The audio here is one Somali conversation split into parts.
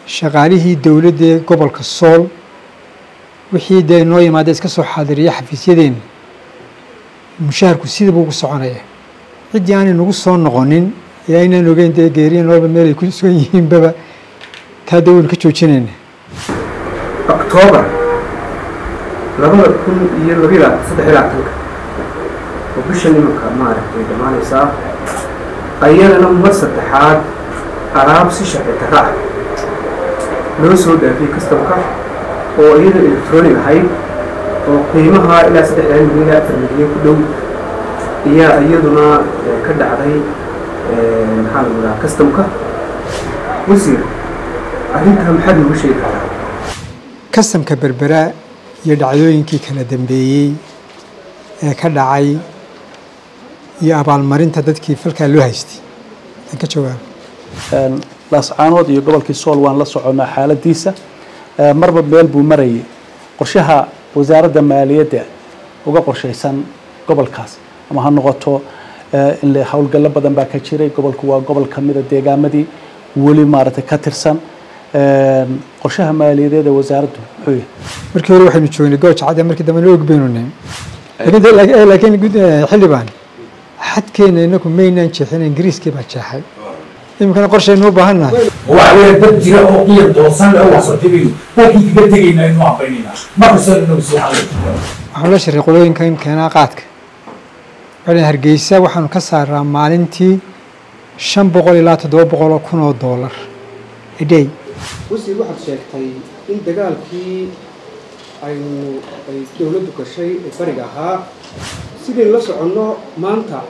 shaqaalihii dowladda ee gobolka sool wixii dee noo yimaada iska soo xaadiriya xafiisyadeenna mushaharku sidaba ugu soconaya ciddii aanay nagu soo noqonin ee aynaan ogeyn dee geeriya nooba meelay ku sugan yihiinbaba taa dee waynu ka joojinayna octoobar labada kun iyo labila saddex iyo labaatanka oo bisha nimanka maaragtay dhammaanaysaa ayadana mar saddexaad alaab si sharci darra ah loo soo dhaafiyey customka oo iyada electronic ahayd oo qiimaha ilaa saddexdan milyan ilaa afar milyan ku dhow ayaa iyaduna ka dhacday maxaa lagu dhahaa customka wasiir arrintaa maxaad noogu sheegi karaa kastamka berbera iyo dhacdooyinkii kala dambeeyey ee ka dhacay iyo abaalmarinta dadkii falkaa loo haystay aan ka jawaabo laascaanood iyo gobolkii sool waan la soconnaa xaaladiisa marba meel buu marayay qorshaha wasaaradda maaliyadda uga qorshaysan gobolkaas ama ha noqoto in howlgallo badan baa ka jiray gobolku waa gobol ka mida deegaamadii weli maaragtay ka tirsan qorshaha maaliyadeed ee wasaaraddu muxuu yahay markii hore waxaynu joognay gooja cadde markii dambena og baynu nahay laakiin xildhibaan xadkeena inaku maynaan jeexin ingiriiskii baa jeexay iminkana qorshaynu u baahan nahay waxa weeye dad jira oo qiyam doosan oo wax soo tegayo dalkii kaga tegayna inuu aqbaynayna markastoo inagu sii hadlay waxaan la shiray qolooyinkan keenaa qaadka waxay hargeysa waxaanu ka saaraa maalintii shan boqol ilaa toddoba boqol oo kun oo doolar a day wasiir waxaad sheegtay in dagaalkii aynu ay dowladdu gashay ee bariga ahaa sidaynu la soconno maanta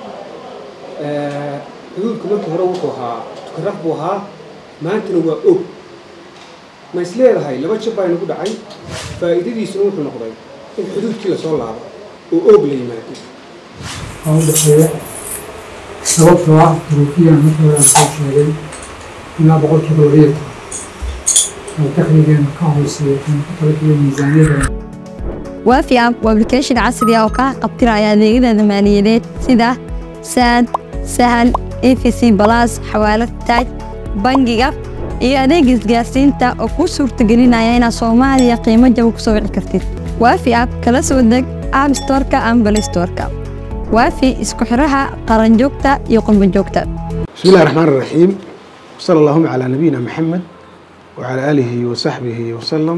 xuduudku markii hore wuxuu ahaa tukaraq buu ahaa maantana waa og ma is leedahay laba jab baa inagu dhacay faa'iidadiisuna wuxuu noqday in xuduudkii lasoo laabo oo oog la yimaado oo u dhexeeya sababtoo ah duruufiyan markii hore aan soo sheegay ilaa boqolkiiba labayo toban oo dakhligeena ka hooseeya kan ku talagalay miisaaniyada waafi app waa application casri ah oo kaa qabtiraya adeegyada maaliyadeed sida saad sahal efc balas xawaalad taaj bangiga iyo adeega isgaarsiinta oo kuu suurtagelinaya inaad soomaaliya qiimo jaba ku soo wici kartid waafi app kala soo deg app storeka ama bal storeka waafi isku xiraha qaranjoogta iyo qurbanjoogta بسم الله الرحمن الرحيم وصلى اللهم على نبينا محمد وعلى آله وصحبه وسلم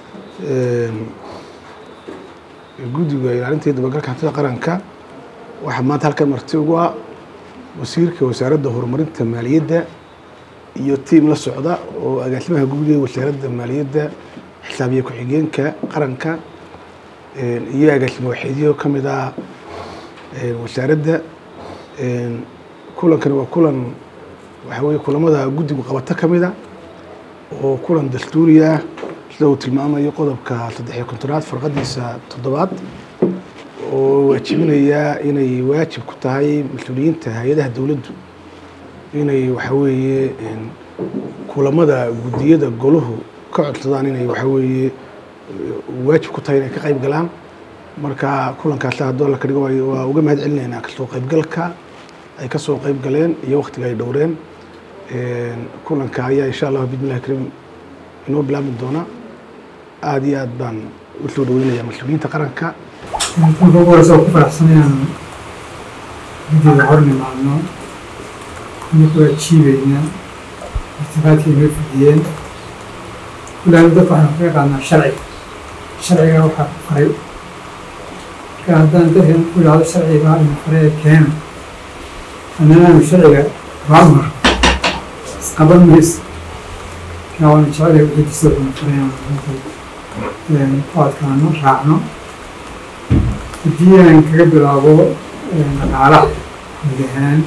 guddiga ilaalinta iyo dabagalka hantida qaranka waxaa maanta halkan marti ugu ah wasiirka wasaaradda horumarinta maaliyadda iyo tiim la socda oo agaasimaha guud ee wasaaradda maaliyadda xisaabiye ku-xigeenka qaranka iyo agaasimo waxeedyo ka mid ah wasaaradda kulankani waa kulan waxaa weeye kulamada guddigu qabato ka mid a oo kulan dastuuri ah sida uu tilmaamayo qodobka saddex iyo kontonaad farqadiisa toddobaad oo waajibinaya inay waajib ku tahay mas-uuliyiinta hay-adaha dowladdu inay waxa weeye kulamada guddiyada goluhu ka codsadaan inay waxa weeye waajib ku tahay inay ka qayb galaan marka kulankaasi haddoo la ka dhigo waa uga mahad celinaynaa kasoo qaybgalka ay ka soo qayb galeen iyo waktiga ay dhowreen kulanka ayaa insha allah bismillahi kariim inoo bilaabmi doona aada iyo aad baan u soo dhaweynayaa mas-uuliyiinta qaranka marka ugu horeysa oo ku faraxsan inaan guddiga horni maalno inaku ajiibayna irtifaadkii inoo fidiyeen kullaana dadka waxaan kaga qaadnaa sharciga sharciga waxaa ku faray marka haddaan dadkan ku idhaahdo sharciga ina faree keena annana aanu sharciga baamar isqaban mayso marka waana jecelahay wixii dastuurka na farayaan ku adkaano raacno haddii aan kaga bilaabo dhaqaalaha guud ahaan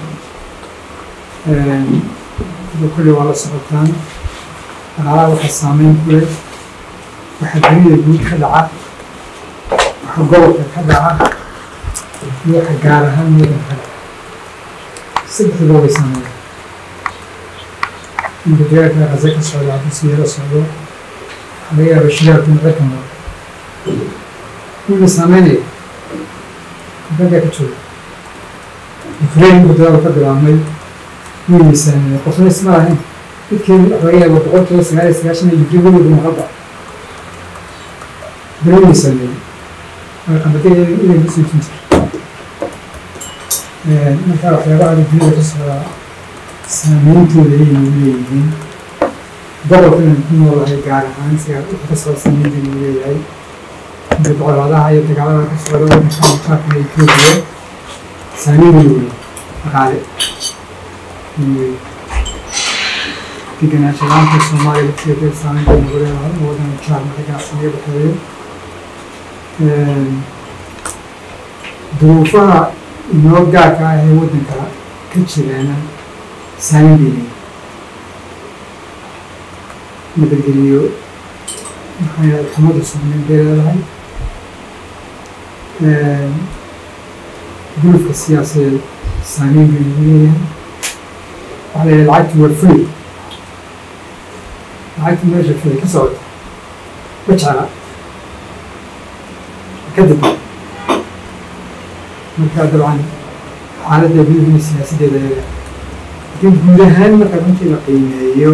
kulli waa la socotaan dhaqaalaha waxaa saameyn ku leh waxa dunida guud ka dhaca waxa gobolka ka dhaca iyo waxa gaar ahaan meedan ka dhaca saddexduba way saameeyaan inta deegaanka rase ka socda haddii si yaro socdo waxaa laga yaaba shidaalku in cirka maro wuu saameynaya raggaa ka jooga ukraine uu dagaal ka bilaabmay wuu miisaaniyay qofna isma lahayn dadkeenu waxa laga yaaba boqolkiiba sagaal iyo sagaashan iyo jibadooda maqalba dareemay sameeyey waa qamadiga inay kusoo jinta marka waxyaabaha adduunyada ka socdaa saameyntooda ayay nagu leeyihiin gobolka inaan ku noolahay gaar ahaan sigaa waxa ka socda saameynta nagu leeyahay inta boqolaadaha iyo dagaalada ka socda wadanka mutaarka etoobiya saameyn weyn wey dhaqaale wey degenaansho laanta soomaaliya lafteeda saameyn bay nagu leedahay oo wadan jaar marka ganacsiga dhexeeyo duruufaha inoo gaarka ah ee waddanka ka jiraana saameyn bay leeyihin nabadgeliyo maxaa yahay xumadda saameyn bay leedahay gulufka siyaasadeed saameyn bay nagu leeyahay waxaa la yidhaha lacagtu waa free lacagta meesha free ka socota ma jecla kadib marka dabcan xaaladda gudaha siyaasadeeda eega laakiin guud ahaan marka runtii la qiimeeyo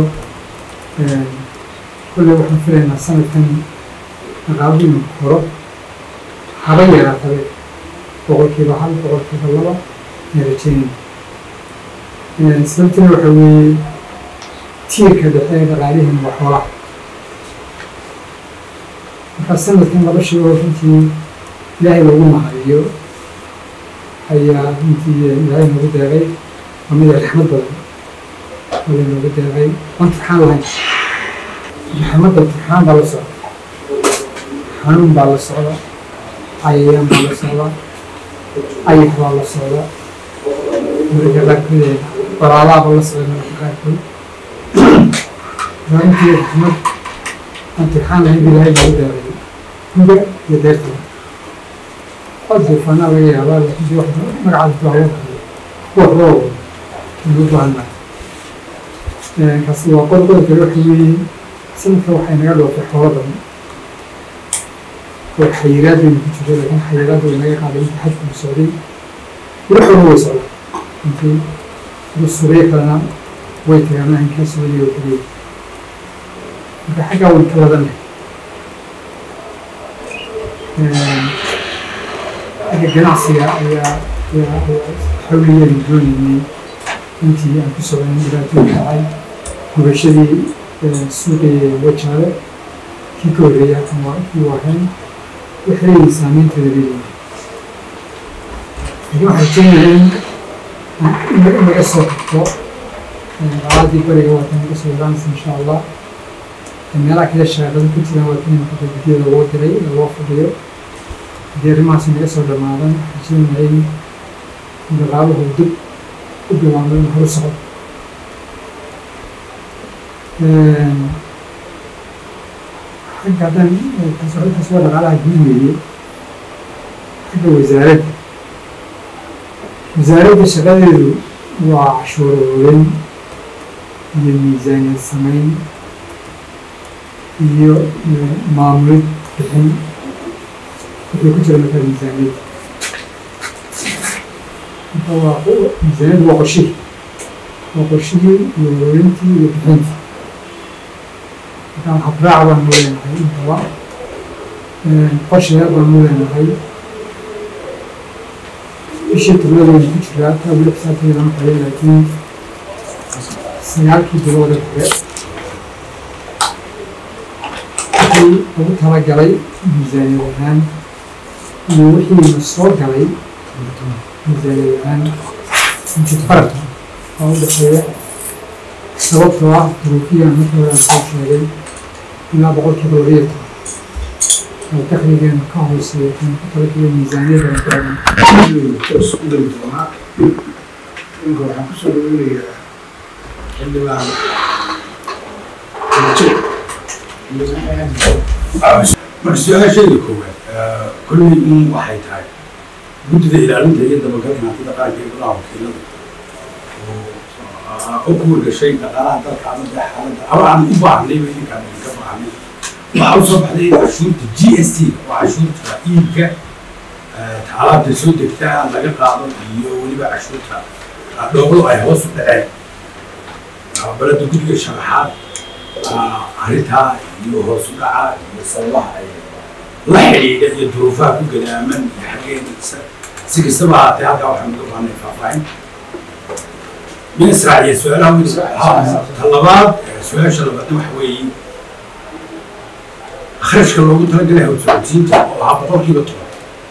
kolley waxaan filaynaa sanadkan dhaqaaluhu inuu koro haba yaraatabe boqolkiiba hal boqolkiiba laba aan rajeynayna sababtuna waxa weeye tiirka dhexe ee dhaqaalihiina waa xoolaha marka sanadkan laba shay oo runtii ilaahay loogu mahadiyo ayaa runtii ilaahay noogu deeqay waa mid raxmad badan oo laynoogu deeqay waan turxaan lahayn raxmadda turxaan baa la socda xanuun baa la socda cayayaan baa la socda ayax baa la socda mararka qaarkood baraadaaba la socda mararka qaarkood runtii raxmad aan turxaan lahayn bu ilaahay noogu deeqay guga iyo deertaba waa duufaanaa laga yaabaa laakiin wax magacaas baa loo bixiyo kuwa roob inuu baahannahay kaasi waa qod qodobka waxa weeye sanadka waxay naga dhoofay xoolo badan oo xayiraad baynu ku jiro laakiin xayiraad way naga qaaday inta xajku socday weli xoolo way socdaa intii adu suuqyo kalena way tagaan ahinkaa socday oo keliya marka xaggaa wayn ka ladanay xagga ganacsiga ayaa ayaa xawliyaanu doonaynay intii aan ku soconay dhibaatooyin dhacay gubashadii suuqii wajaale kii ka horreeya kan waa kii waahayn waxay saameynteeda leeyihin laakiin waxay jeenayaan in laga soo tagto dacaaddii beriga waa tan laga soo yaraanaysa insha allah meelaha kale shaaqada ku jiraan waa tan imaka guddiyada loo diray ee loo fadhiyo haddii arrimahaas naga soo dhamaadan waxay jeenayay in dhaqaaluhu dib u bilaabay in horu socdo xagga haddaan taas waa dhaqaalaha guud weeye xagga wasaaradda wasaaradda shaqadeedu waa cashuur ururin iyo miisaaniyad samayn iyo maamulid bixin wixii ku jira markaa miisaaniyadda marka waa miisaaniyaddu waa qorshihii waa qorshihii iyo ururintii iyo bixintii markaan habraac baanu leenahay intaba qorshayaal baanu leenahay bishii tobnada waynu ku jiraa taa weli xisaabteeda lama xelay laakiin sagaalkii bilooda hore wixii lagu talagalay miisaaniyad ahaan iyo wixiina soo galay miisaaniyad ahaan intii farata oo u dhexeeya sababtoo ah duruufiyan markii hore aan soo sheegay ilaa boqolkiiba laba iyo toban oo dakhligeena ka hooseeya kan ku talagalay miisaaniyada aan taagan isku dari doonaa ninka waxaan kusoo dhaweynayaa xildhibaan marka su-aashayda koowaad kolley in waxay tahay guddida ilaalinta iyo dabagalka hantida qaranka ee golaha wakiilada oo u kuwargashay dhaqaalaha dalka ama dee xaaladda ama aan u baahnayba idinkaan idinka baahnay waxaa usoo baxday in cashuurta g s t oo cashuurta iibka alaabta soo degtaa laga qaado iyo weliba cashuurta dhoobadu ay hoos u dhaceen balada guddiga sharaxaad arrintaa iyo hoos u dhaca iyo sababaha ay la xidhiidha iyo duruufaha ku gadaaman iyo xaggeeda si kastaba ahaatee halkaa waxaan uga baahnay faahfaahin min israaciya su-aalaha weli ta labaad su-aasha labaadna waxa weeye kharashka loogu talagalay hawsocodsiinta oo ahaa boqolkiiba toban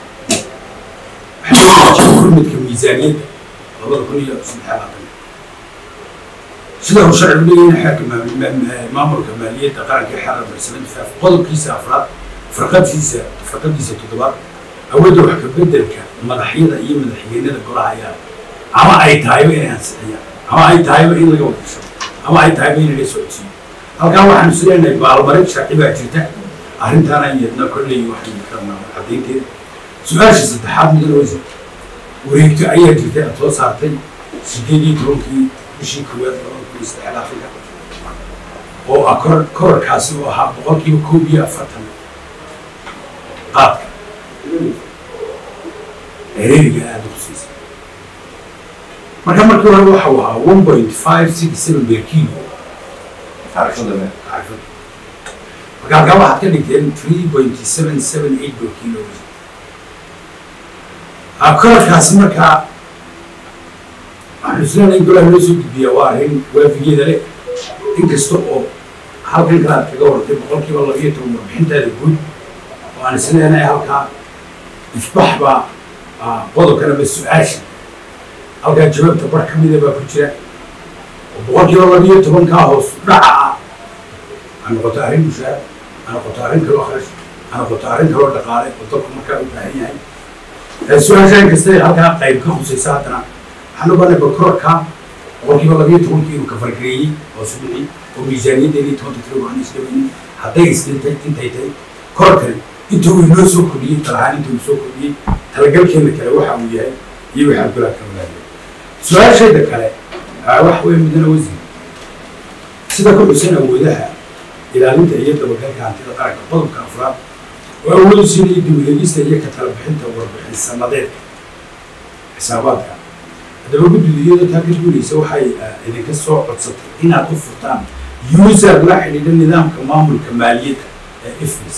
waxaa kurmidka miisaaniyadda labada kun iyo saddex labaatan sida uu sharcigu leeyahay xaakima maamulka maaliyadda qaranka xarar barsamada faaf qodobkiisa afraad farqadkiisa farqadiisa toddobaad awoodda wax ka bedelka madaxyada iyo madaxweynada golaha ayaa ama ay tahayba inay ansixiyaan ama ay tahayba in laga wadasho ama ay tahayba in laga socodsiiyo halkaa waxaanu is leenahay baalmarin sharci baa jirta arrintaana iyadna kolley waxaynu karnaa caddaynteeda su-aasha saddexaad mudan weysa wareegto ayaa jirtay aad soo saartay sideed iyo tobankii bishii koowaad labada kun iyo saddex afrika oo ah kor korarkaasi oo ahaa boqolkiiba koob iyo afartan qaadka ereeriga aada u siisay marka markii hore waxa uu ahaa one point five six seven per kilo taarifada taarifada marka halkaa waxaad ka dhigteen three point seven seven eight per kilo korarkaasi markaa waxaan islenahay in golaha loo soo gudbiyaa waa arrin waafigeeda leh inkasta oo halkan kale aad kaga warantay boqolkiiba labiyo toban warbixintaada guud oo aan isleenahay halkaa ifbax baa qodobkan ama su-aasha halkaa jawaabta bar ka mida baa ku jira oo boqolkiiba labiyo tobankaa hoos dhaca ah ha noqoto arrin mushaar ha noqoto arrin kaloo kharash ha noqoto arrin kaloo dhaqaale oo dalku markaa u baahan yahay su-aasha inkastay halkaa qayb ka khusaysa haddana waxaan ogaanay bakororka boqolkiiba labiyo tobankii inuu ka fargareeyey oo subixi oo miisaaniyaddeedii tobanka tiro aan isdhaweynin hadday isdhintay intay tahay kororkani inta uu inoo soo kordhiyey talahaan inta uu soo kordhiyey talagalkeena kale waxa uu yahay iyo waxaad golaha ka wadaagay su-aashayda kale waxa weeye mudane wasiir sida ku xusan awoodaha ilaalinta iyo dabagalka hantida qaranka qodobka afraad oo awoodu siinaya dib u eegista iyo ka tala bixinta warbixin sanadeedka xisaabaadka haddaba guddidu iyadoo taa ka duuleysa waxay idinka soo codsatay inaad u furtaan user la xidhiidha nidaamka maamulka maaliyadda ee ifris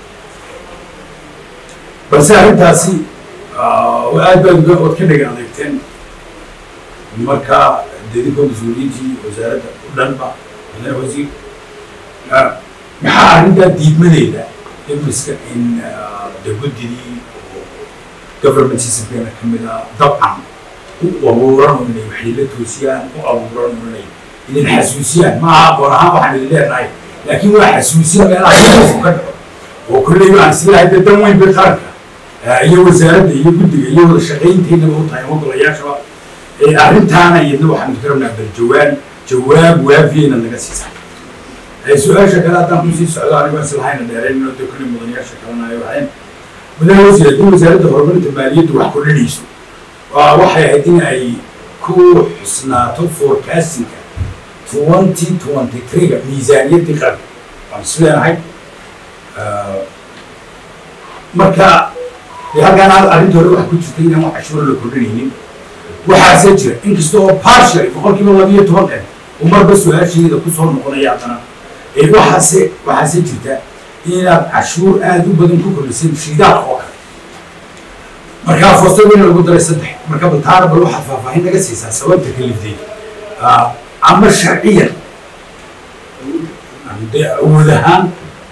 balse arrintaasi aad baad uga ood ka dhega adeegteen marka dedinkoo mas-uuliyiintii wasaaradda u dhanba mudane wasiir maxaa arrintaa diidmadeeda ifriska in de guddidii oo government systemkeena ka mid a dabcan u abuuran oo inay waxyila toosiyaan u abuuran oo inay idin xasuusiyaan maaha aqoon ahaan waxaan idin leenahay laakiin waa xasuusin meelaha ka dhaco oo kolley aan islahay dee dan weyn bay qaranka iyo wasaaradda iyo guddiga iyo wada shaqaynteynaba u tahay ogolayaashaba arrintaana iyadna waxaan ka rabnaa bal jawaan jawaab waafiyeyna naga siisa su-aasha kale haddaan kusii socdo anigo islahayna dheerayn inoo de kolley mudanayaasha kalena ay waxeen mudane wasiir haddii wasaaradda horumarinta maaliyaddu wax kordhinayso waxay ahayd in ay ku xusnaato forecastinga twenty twenty three-ga miisaaniyaddii qaranka waan is leenahay marka dee halkaan arrinta hore waxa ku jirta inaan wax cashuuro la kordhinaynin waxaase jira inkasta oo partially boqolkiiba labiyo tobankan uu marba su-aasheeda kusoo noqonaya haddana waxaase waxaase jirta inaad cashuur aada u badan ku kordhisay shiidaalka oo kale markaa foostadina lagu daray saddex marka baltaana bal waxaad faahfaahin naga siisaa sababta kalifday ama sharciyan dee awood ahaan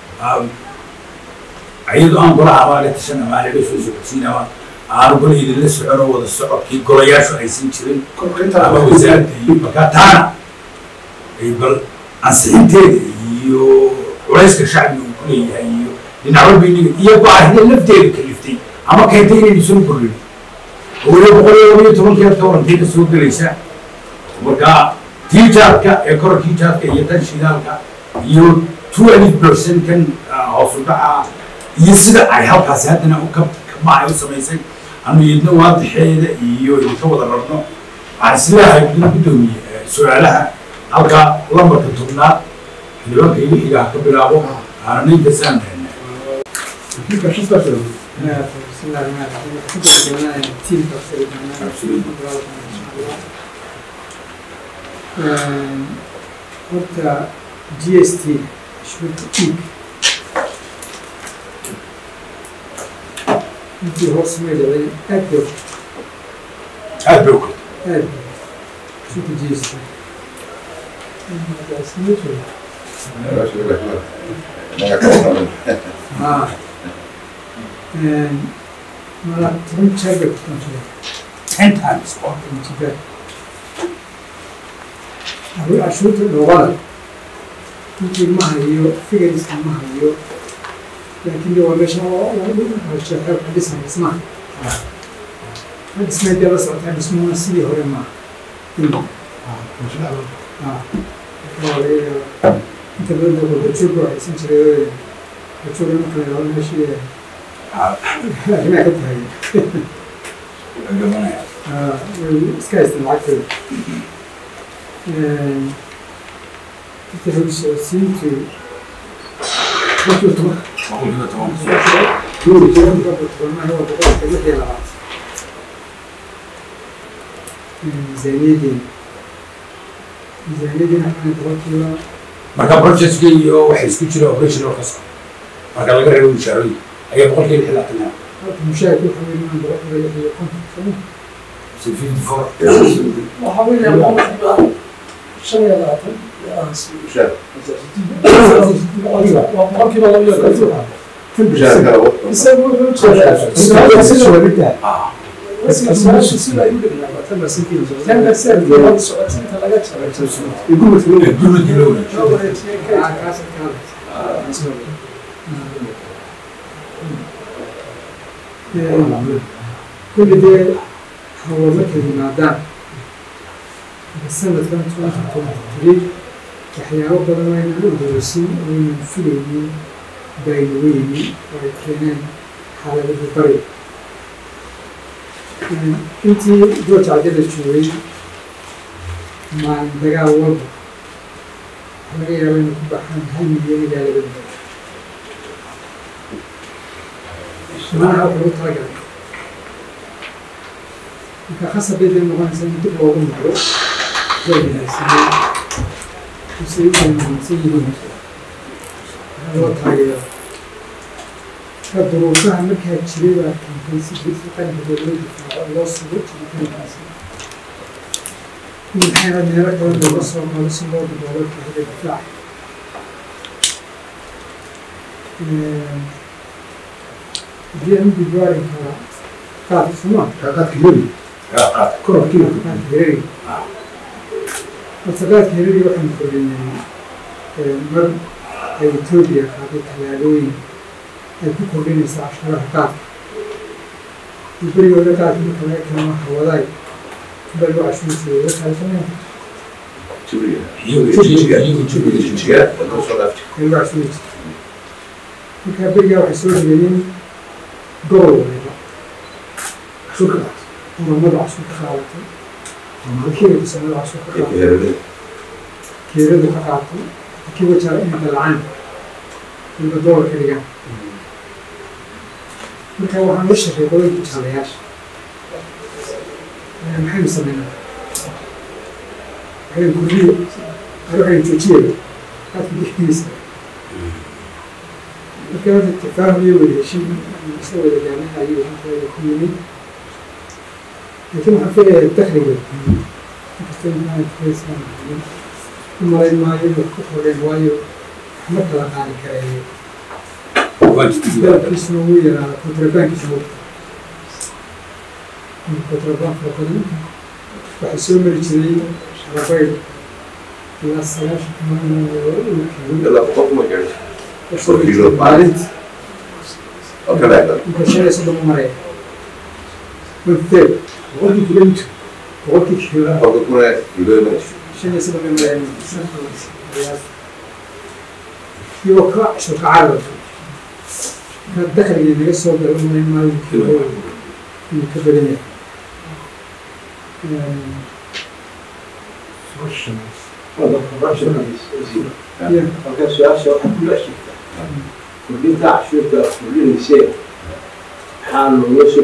iyadoo aan golaha amaale tashan ama aanala soo socodsiin ama aanu gola idinla socono wada socodkii golayaashu aysan jirin ama wasaaradda iyo markaa taana bal ansixinteeda iyo culayska shacbiga uu ku leeyahay iyo dhinacyo biniga iyo baahida lafteeda kaliftay ama keentay inaynu soo kordhin oo weliba boqol iyo laba iyo tobankeed ka warantay ka soo gelaysa marka tiijaadka ee kororkii jaadka iyo tan shidaalka iyo twelve percent kan hoos u dhaca iyo sida ay halkaasi haddana u ka macay u samaysay anu iyadna waadixeeda iyo idinka wada rabno waxaan isleeyahay gudina guddoomiye su-aalaha halka lambarka tobnaad xildhibaanka iyo wixiga ka bilaabo aanan intasaan بسم الله الرحمن الرحيم كنت أتمنى تيم تفسير horta g s t cashuurta iib intii hoos may dhicin aad bay aad bay u kortay aad bay cashuurta g s t haa mala toban jeer bay kutantaa ten times oo Tibet. Abu cashuurta dhoobada intii ma hayo figariska ma hayo laakiin de waa meesha horsheexeeb ka dhisan dhismaha ha dhismay dee la socotaa dhismuhuna sidii hore maaha inta badan de wadajoog waa haysan jiray wadajoog marka la yidhahdo meeshii arrimaha ka tahay gabanaya iska haystaan lacagtooda inta lagu socodsiintu boqolkiiba toban boqolkiiba toban boqolkiiba tobanaha waa boqolkiiba lix iyo labaatan miisaaniyadeena miisaaniyadeena waxaan boqolkiiba marka processka iyo waxa isku jira operational ka socda marka laga reebo mushaarooyin ayaa boqolkiiba lix iyo labaatan ah halka mushaharka waxa weeye inaan boqolkiiba lix iyo konton sano so fifty four waxaa weeye boqolkiiba shan iyo labaatan waa boqolkiiba laba iyo konton isagu wuxuu jeedaa su-aasha sida ay u dhignaaba tan percent wada socotinta laga jaray gurmadkii loo wareejiyo loo wareejiyey kaydka kaasa kaada kulli dee hawo markay yimaadaan sanadkan twenty twenty three waxyaabo badan oo aynan udorosin oo aynan filaynin baynagu yimi oo ay keeneen xaaladada bari intii george cadela joogay maalin dagaal walba waxaa laga yaaba inay ku baxaan hal milyan ilaa laba milyan manaha wax lagu talagalay marka khasab bay dee noqonaysaa in dib loogu noqdo waynaagsanay kusay u wanaagsan yihiin waxaa loo taageero ka duruufaha markaa jiray baa keentay si dadka qaranka dee loo difaaco loo sugo jiritaankaasi in maxayna meelo kale looga soo qaado si loo daboolo kahada difaaca haddii aan gudbo arrinka qaadka suma qaadka yeri yaa qaad kororkiina qaadka hereri horta qaadka hereri waxaan kordhinay mar ay etoobiya qaaday tallaabooyin ay ku kordhinaysa cashuuraha qaadka iyo berigooda qaadka marka laga keeno hawadaay baa loo cashuursiiyo uga kaalsameen iyagu jijiga iyagu jijiga ay loo cashuuri jirtay marka berigaa waxay soo dhageeyeen gobol waliba cashuur ka qaatay oromada cashuur ka qaadatay wakiilka soomaalida cashuur ka qaadatay keeradu ka qaatay kii wajaara inay dalacaan waliba doolar ka dhigaan marka waxaan la shaqeey qolada jaalayaasha maxaynu sameynaa waxaynu gurbiyo ari waxaynu joojiyaya qaadka bixigiisa marka horta tafaahum iyo wada heshin isla wada gaarnay ayuu halkooda ku yimid laakiin waxaan filayaa dakliga inkastoo maaasan u malayn maayo inay ku kordheen waayo waxma kala qaadi kareeyo dalabkiisuna wuu yaraada kontrabaankiisuna wuu kontrabaan fara badan waxaa soo mari jiray sharabayd ilaa sagaashan kumaan maalinti inta shan iyo soddon u maraya wanteed boqolkii kilomitr boqolkii kilomitr shan iyo soddon bay marayaan iyagoo ka cashur ka carara marka dakliga naga soo galo malayn maayo kilo inuu ka badan yahay marka su-aasha waxaa kula sheegtaa kordhinta cashuurta kordhinaysee maxaa looga soo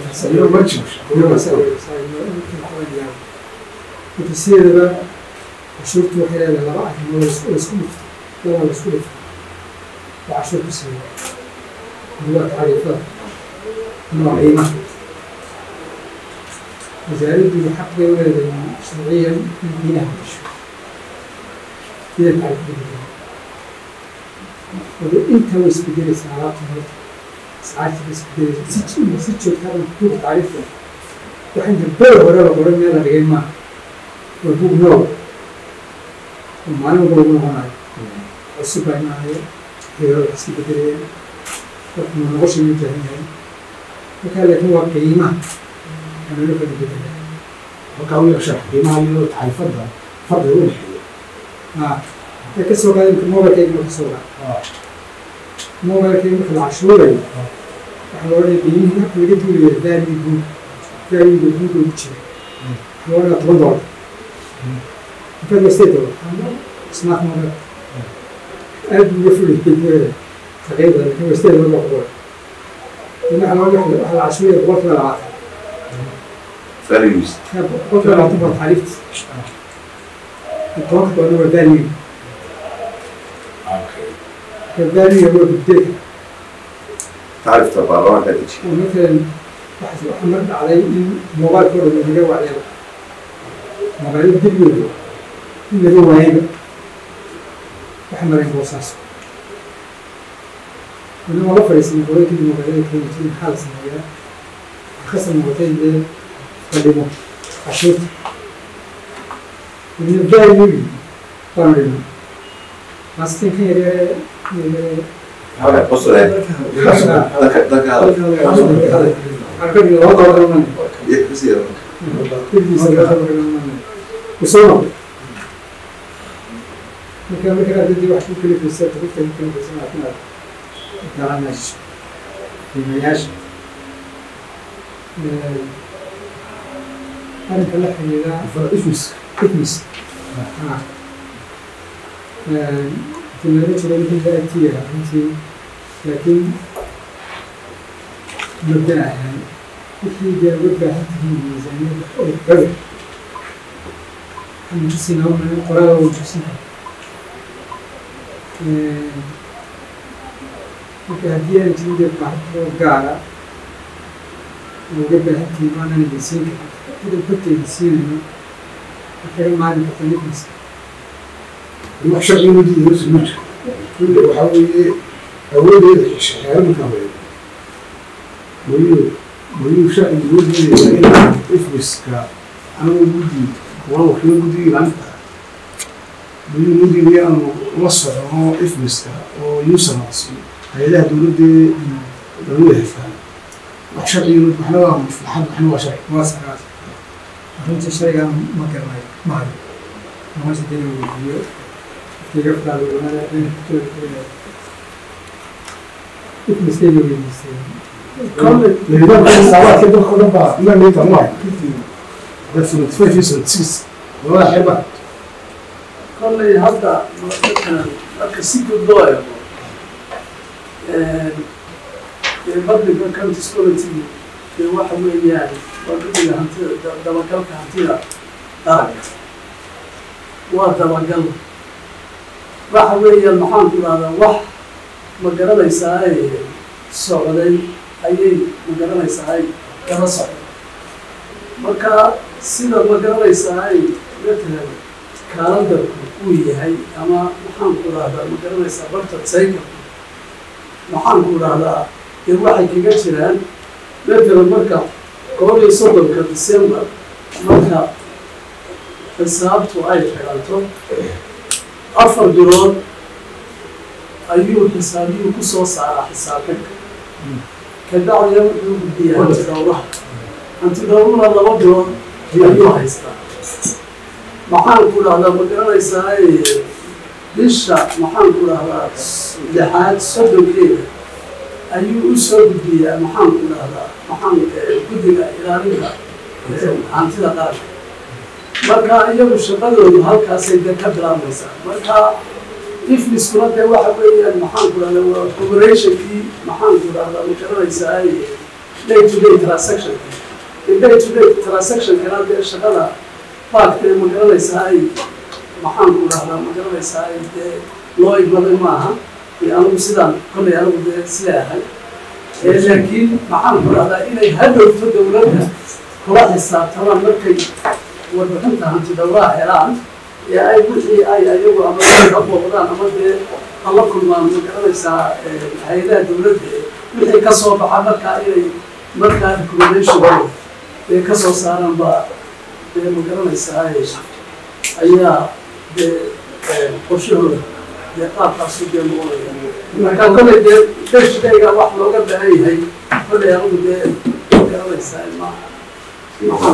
xoogi sideedaba cashuurtu waxay leedahay laba arrimood oo isku dhifto laba la isku dhifto oo cashuur ku sameeya mid waa tacriifada mid waa qiimaha wasaaraddu xaq bay u leedahay sharciyan in qiimaha gasho sida tacriifada wada inta way isbedelaysaa alaabta horta ascaarta way isbedelaysaa si si joogtaa kuuga tacriifta waxay dambada hore la qoran meel la dhigay maaha waa bug nool oo maalin walba lagu noqonayo cusub baa imaayo heerada wax iska bedelayaan waxna nolosha u baahan yahay markaa laakiin waa qiimaha waa nolo kala bedelaya halkaa u yeesha qiimaha iyo taxriifadda farqiga u dhexeeya haa ee ka soo qaada imka mobilkayga marka soo qaada mobilkayga marka la cashuurayo waxaa loo odhanaya qiimihii marka laga duulayo value guud value guud ugu jira waxaa loo odhanaya toban dolar intaad waa sideed dolar smart mobile aad buu uga fulay taqriiban laakiin waa sideed dolar baa ku qoran waxaa loo waxaa la cashuuraya boqolkiiba labaatan values boqolkiiba labaatan baa taxriifta tobanka dolarna waa value value waa gudbeeka tacrifta baarlamaanka deji oo matalan waxaa waxaa mar dhacday in mobilka oo dhan laga wacyaba mobilada dibigooda in laga waayayba waxa marayn boosaaso weli waa la fadhiisanay hore kadib mobilada kenya jiri maxaa la sameeyaa khasab noqotay dee la dhimo cashuurta weliba valuegi baanu dhimo maastin kan yaryare yaryare hada qosle dadka dadka hada arkadi laba dolar iman iyo kasii usoo marka marka ardadii wax ku kalifaysa tagrifta ku kalifaysa laakiin aad garanayso qiimayaasha arrinka la xiriira ifmis fitness tilmaamo jira wixii daatiya runtii laakiin mabda ahaan wixii dee uga baahan tihiin miisaaniyada oo gabe xanuujisina uma qoraal oo jusin marka haddii aan jirin dee baaxad oo gaara oo uga baahan tihiin maanaan idin siin karin idan korteeda siinayno kaga maalin karta nifis wax sharciga ma diidayo suluuja kulle waxaa weeye awoodeeda xeero markaa weeye weliyo weliyo sharciga loo diidaya in ifmiska anagu guddi waa wakiilo guddiga ilaalinta weliyo loo diidaya aanu la socono ifmiska oo usernas hay-adaha dowladee lagu leefaan wax sharciga waxna waa maslaxad waxna waa sharci waa sagaas runtii shaygan ma garanayo ma hayo nolosha dina weydiiyo iga faalowanaada ifmiskayga weydiisay nidaamka xisaabaadka dalka o dhan baa ilaa meeta ma dad seventy five iyo seventy six labada xeeba kolley hadda dadkan marka si guud loo eego dee public accounts quality dee waxa weeyaan waa guddiga hantida da- dabagalka hantida qaranka waa dabagal waxa weeyaan maxaan ku dhahdaa wax ma garanaysaa ay socday ayay ma garanaysaa ay kala socday marka sida ma garanaysaa ay matalan kaalandarku uu yahay ama maxaan ku dhahdaa ma garanaysaa bartad saykalku maxaan ku dhahdaa dee waxay kaga jiraan matalan marka koob iyo soddonka december marka xisaabtu ay xiranto afar bilood ayuu xisaabiyuu ku soo saaraa xisaabtanka kabacdina wuxuu gudbiyaa hanti dhowraha hanti dhowruna laba bilood ayuu haystaa maxaan ku dhahdaa ma garanaysaa bisha maxaan ku dhahdaa lixaad soddonkeeda ayuu u soo gudbiyaa maxaan ku dhahdaa maxaan guddiga ilaalinta hantida qaranka marka iyagu shaqadoodu halkaasay de ka bilaabmaysaa marka ifmiskuna dee waxa weeyaan maxaan ku dhahdaa waa operationkii maxaan ku dhahdaa ma garanaysaa day to day transaction day to day transactionkana dee shaqada baagtee ma garanaysaa ay maxaan ku dhahdaa ma garanaysaa dee loo igmaday maaha iyo anigu sidaan kollay anigu dee sileeahay laakiin maxaan ku dhahdaa inay hadhowto dowladda kula xisaabtamaan markay warbixinta hanti dhowraha helaan ee ay wixii ay ayagu ama ka booqdaan ama dee ala kulmaan ma garanaysaa hay-adaha dowladda wixii ka soo baxa markaa inay markaa recommendation ee ka soo saaraan baa dee ma garanaysaa ayaa dee qorshahooda dee qaabkaasu dee noqonaya marka kolley dee deshidayga wax looga baahan yahay kolley anigu dee ma garanaysaa ma maxaan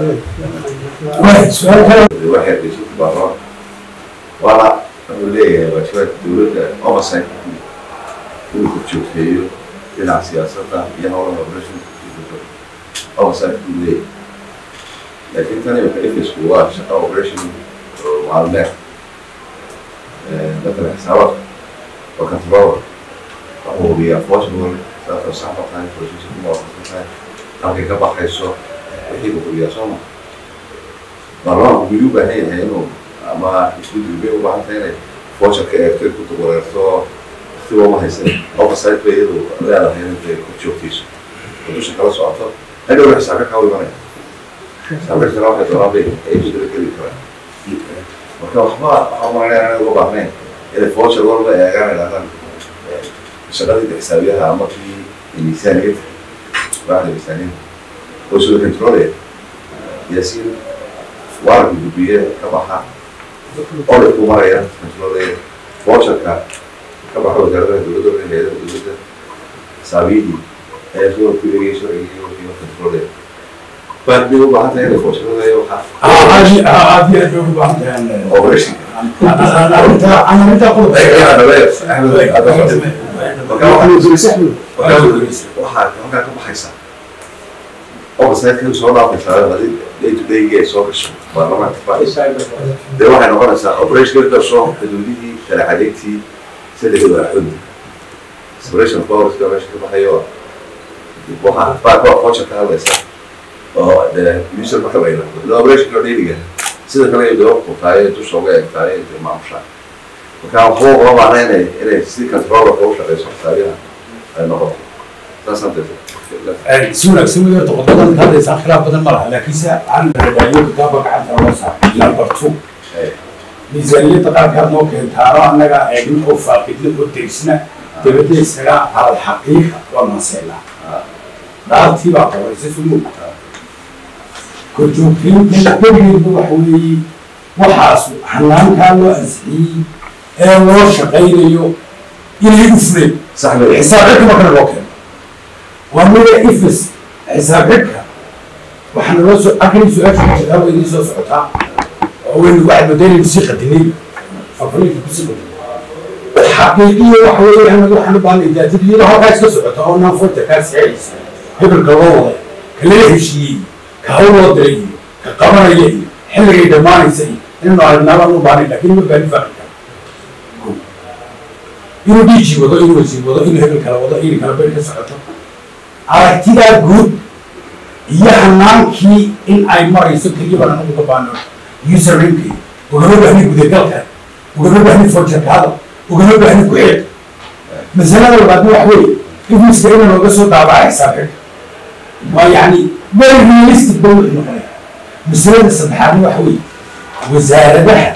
waxay dhashay baro wala wuxuu leeyahay waajibaad dowladda oversight inuu ku joogteeyo dhinaca siyaasadda iyo howlaha operation oversight buu leeyahay laakiin tani waxay ifisku waa shaqa operation maalmeed dadka xisaabaadka waa controller wuxuu hubiyaa forceable sababtoo saxba tahay position kuma waafaqsan tahay halkay ka baxayso wixii buu hubiyaa soo maa baarlamaanku wili u baahan yahay inuu ama isbedel bay u baahan tahay inay voucherka eegto ku duwareerto waqtiba uma haysan oversight bay iyadu leedahay intay ku joogtayso oo dusha kala socoto hadhowna xisaabka kaa imanaya xisaabka kale waxay doonaan bay ay isdaba geli karaan marka waxba waxaa maranaya inay uga baahnayn inay voucher walba eegaan idhahdaan shaqadii xisaabiyaha ama kii miisaaniyadda baaxda miisaaniyadda oo soo controlaya yaasiin waaranka gudbiye ka baxa audit ku maraya controlaya voucherka ka baxa wasaaradaha dowladda iyo hayadaha dowladda xisaabiyihi ayaa soo kulegaya sharcigiiyo wixii controlaya baad bay u baahan tahay inay voucherada iyo waxaa aad iyo aad bay ugu baahan tahay operationka waxaa halkaa ka baxaysa oversight soo dhaafaysaa hadii day to day ay soo gasho baarlamaanka fadhiisa dee waxay noqonaysaa operation gasho xuduudihii sharaxadeegtii saddex waaxood separation powerska meesha ka baxayo waxaa baarka voucher ka hadlaysa oo dee user marka la yidhahdo operation loo dheeliga sida kale dee qutaayo dusha uga egtaayo intay maamushaan marka waxba uma baahna inay inay si controllerka u shaqeyso xisaabiyaha ay noqoto saasaan dee si wanaagsan way horta qodobadan ka hadlaysaa khilaaf badan ma laha laakiin se aan dabaayo kitaabka gacanta loo saaray number two miisaaniyadda qaarkaad noo keentaano annaga eegin oo faaqidna oo degsna dabadda isaga al xaqiiqa waa manseelaa dhaartii baa qoraysa sumuu korjoogtaynta keligeedba waxa weeye waxaas hanaankaa loo ansixiyey ee loo shaqaynayo inay u fuleen sax wey xisaab xidhka markana loo keeno waa mida ifis xisaab xidhka waxaana loo soo akri su-aasha kitaab way idiin soo socotaa oo waynu waxaad moodaynayn sii qadinay fafrinka kusii qadinay xaqiiqiya waxa weeye anaga waxaan u baahnay daatid iyadoo halkaa iska socota oo naan foota kaa saacaysa hebelka loo waday ka lala heshiiyey ka hawl loo diray iyo ka qabanaya iyo xilligay dhammaanaysa iyo inaynu aragnaabaan u baahnay laakiin ma baahin faaqika inuu dhiiji wado inuu wasiir wado inuu hebel kala wado inay kala beri ka socoto aragtidaa guud iyo hanaankii in ay marayso keliya baan anagu ka baano usernamekii ugama baahni gudagalka ugama baahni forjarkaada ugama baahni ku-xeed masalada labaadna wax weeye ifmiska ina nooga soo daabaca xisaab xidhka waa yacni very realistic ba wuxuu noqonaya masalada saddexaadna waxa weeye wasaaradaha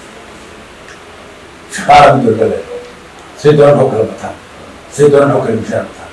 shaqaala mudolada say doonaan oo kala bataan say doonaan oo kala mushaar bataan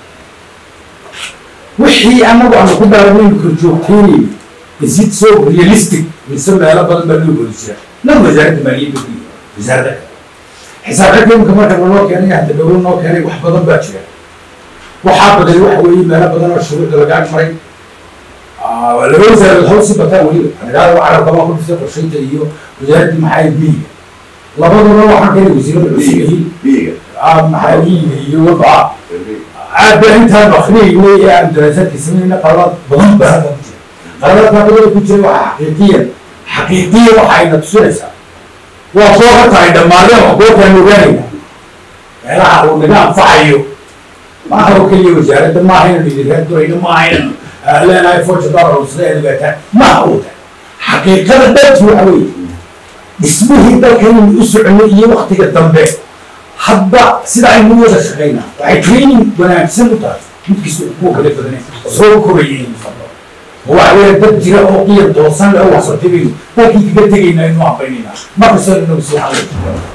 wixii anagu aanu ku dhaaranaynu korjoogteynayno is it so realistic mise meelo badan baa loo goli jira nan wasaaradda maaliyadda ku yiri wasaaradda kale xisaab xidhka imika marka naloo keenay hadda dowla noo keenay wax badan baa jira waxaa baday waxa weeye meelo badan oo shuruucda lagaa maray laba wasaaradood hawl si bataan weliba anagaada carabka baa ku dhistay qorshaynta iyo wasaaraddii maxaa biyiga labaduna waxaan keenay wasiirada cusub yihiin biyiga maxaa biyiga iyo wabaa aad baa intaan akrinaynay ee aan daraasaadka samaynayna qaladaad badan baa halkaa ku jira qaladaadkaa badan ku jira waxa xaqiiqiyan xaqiiqiyan waxa ayna tusinaysaa waa koo ka tahay dhammaadeen wax goortaan ogaanayna meelaha uu naga anfacayo maaha oo keliya wasaaradda maaha inaynu idinkaan durayno maaha inaynu leenahay forja dollar sida eedagaataan maaha uu tahay xaqiiqada dhabti waxa weeye dhismihii dalkaynu u soconay iyo waktiga dambe hadba sida aynu wada shaqaynaa waxay training wanaagsan u tahay midkiisa kuwa kale badane soo korayay waxa weeye dad jira oo qiyam toosan leh oo wax soo tegayno dalkii kaga tegayna aynu hambaynaynaa markastoo inagu soo hadlay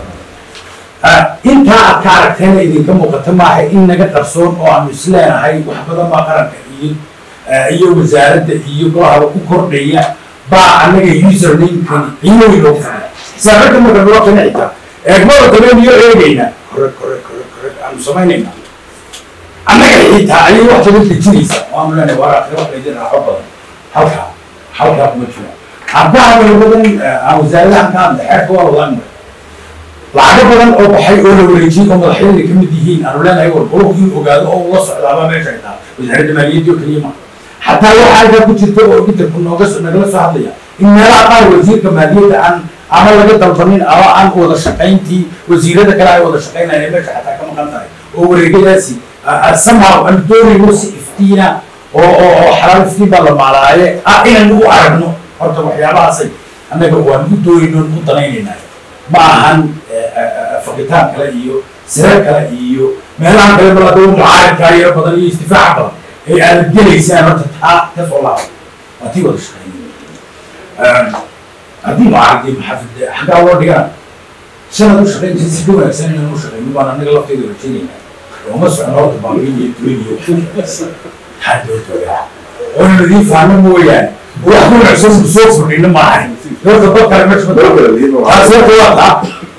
intaa aad ka aragteena idinka muuqata maaha in naga qarsoon oo aanu isleenahay wax badan baa qaranka iyo iyo wasaaradda iyo golahaba ku kordhaya baa annaga usernamekani qiimooyin loogu fadhiya saacadda marka noo kana xitaa eegmada dabeen iyo eegayna kore kore kore kore aanu samaynayna annaga xitaa ayay wax badan dejinaysaa waanu leenahay waraaqi wax laydin raaxo badan halkaa halkaa kuma jira haddaa badan aan wasaaradahan ka hadla xeerka waa wadaanmar lacago badan oo baxay oo la wareejiyey oo madaxyadana ka mid yihiin aanu leenahay war qolobku in ogaado oo ula socdaaba meesha ay tahay wasaaradda maaliyadda oo keliya ma xataa waxaa halkaa ku jirta oo gidarku nooga nagala soo hadlaya in meelaha qaar wasiirka maaliyadda aan ama laga dalbanin ama aan wada shaqayntii wasiirada kale ay wada shaqaynayaan ee meesha xataa ka maqan tahay oo wareegyadaasi somehow aan doonayno si iftiina oo oo oo xalaal iftiin baa la maalaaye ah inaan u aragno horta waxyaabahaasay annaga waan u doonayno u danaynaynaa ma ahan faqitaan kale iyo sirar kale iyo meelaha kale malaadaba mucaaridkaa yaro badan iyo istifaaca badan ay aad gelaysaan horta taa ka soo laaba waa tii wada shaqeynay haddii mucaaridii maxaafid xaggaa loo dhigana sanad u shaqeynaysa si ka wanaagsan inaan u shaqeyno baan annaga lafteeda rajaynayna ooma socno horta baabiin iyo duwan iyo hadootogaa oona nadiin fahmo mooyaane wax ku wanaagsan ku soo furdhino maahan horta dad kale meesha taasi horta waa taa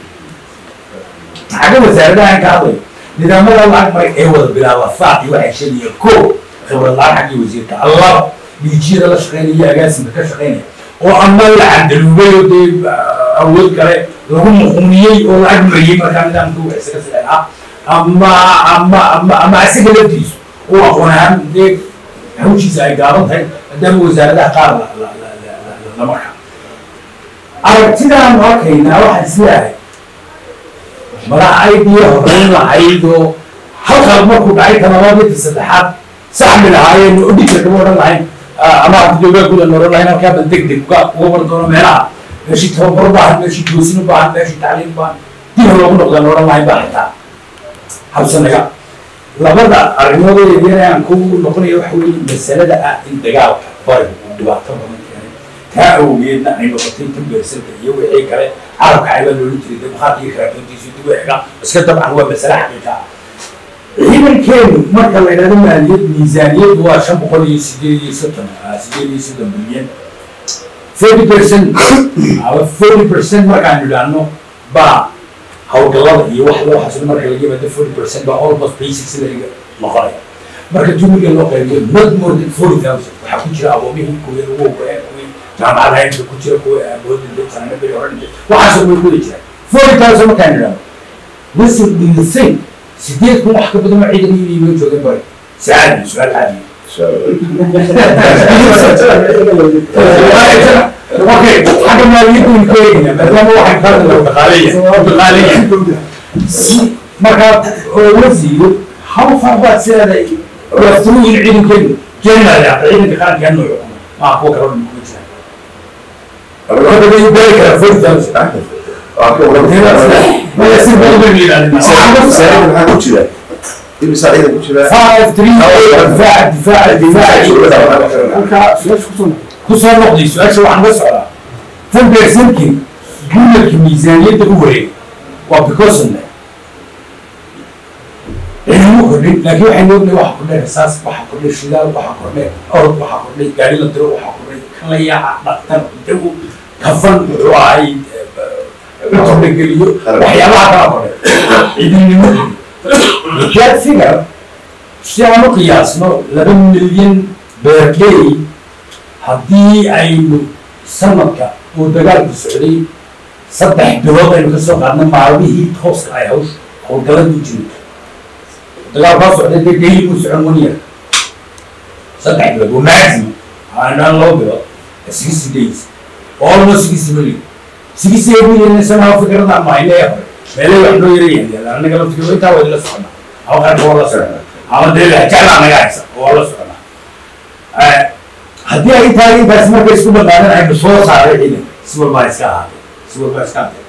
xagga wasaaradahan ka hadlay nidaamada lacag maray ee wada bilaaba faaqi waxay sheegaya ko khibrad lacag xaggii wasiirka allaba dhiijiyada la shaqeynaya agaasimka ka shaqeynaya oo ama la candaluubay oo dee awood kale lagu muquuniyey oo lacag mariyey markaa nidaamka wax isaga sicen ah ama ama ama ama isaga laftiisu oo aqoon ahaan dee hawshiisa ay gaaban tahay maadaama wasaaradaha qaar la la la la la marka aragtidaanu arkaynaa waxaan isleeyahay madaxaydii horeyn lahayd oo halkaad markuu dhacay talabaadii saddexaad saxmi lahaayeen oo dhigka kama odhan lahayn ama hadda joogaa gudan odhan lahayn halkaa bal deg deg uga uga war doono meelaha meeshii tababar u baahan meeshii toosin u baahan meeshii tacliin u baahan dib loogu noqdaan odhan lahayn baa xitaa habsanaga labada arrimood ee yaryar aan ku noqonayo waxa weeye masalada ah in dagaalka bariga uu dhibaato badan keenay taa awgeedna ay noqotay tan beersanta iyo wixii kale carabka caybaa loola jiray dee bakhaarka iyo karaatoontiisa dib u xiga iska dabcan waa masale xaqiiqa ah ciidankeenu marka la yidhahdo maaliyad miisaaniyaddu waa shan boqol iyo sideed iyo soddon sideed iyo soddon bilyan forty percent ama forty percent markaan idhaahno baa hawlgallada iyo wax loo xasilo marka laga yimaado forty percent baa almost basics laga noqonaya marka jumiga loo qaybiyo not more than forty thousand waxaa ku jira aboomihii kuwii ugu horeeyay kuwii jaamacadaha inta ku jira kuwii awoodinta sanadii hore waxaasoo way kuwada jira forty thousand markaan idhaahno listen do you think sideed kun wax ka badan oo ciidan iyo loo joogay bari si caadi su-aal caadi okay xagga maaliyadda ka eegina maadaama waxaan ka hadla dhaqaaleya dhaqaaleya si markaa oola siiyo how far baad sideeday waftiruhin ciidankeenu general ah ciidanka qaranka nooc maa kuwa kale oo kuma jiraan hadda bay gaari karaa forty thousand maya si badan baynu yidhahdina imisa ciidan ku jira five three eight difaaca difaaca difaaca halkaa su-aasha kusoo noqo kusoo noqday su-aasha waxaan la socdaa tan beersankin guularka miisaaniyadda u wareeg waa precautionne cilmu kordhin laakiin waxaynu ognahay waxa kordhay rasaas waxa kordhay shidaal waxa kordhay orod waxa kordhay gaari la diro waxa kordhay kan la yaaca dhaqtar dawo kafan muxuu ahay cunto geliyo waxyaabaha kala kordhay ciidannimo jaad figar si aan u qiyaasno laba milyan beerley haddii aynu sanadka uu dagaalku socday saddex bilood aynu kasoo qaadna maalmihii tooska ay hawsh howlgalladu jirin dagaalkaa socday dee daily buu socon one year saddex bilood waa maximum aanaan laba bilood sixty days almost sixty million sixty eight million sanaha fikrada mahayne hore meelay wax noo yarayaan anaga laftigeeda intaa waa la socnaa ama qaranka waa la socnaa ama dee lahjacla anaga haysa waa la socnaa haddii ay tahay intaas markay isku dhaqaadan aynu soo saaray ciidan si walbaa iska ahaatay si walba iska ade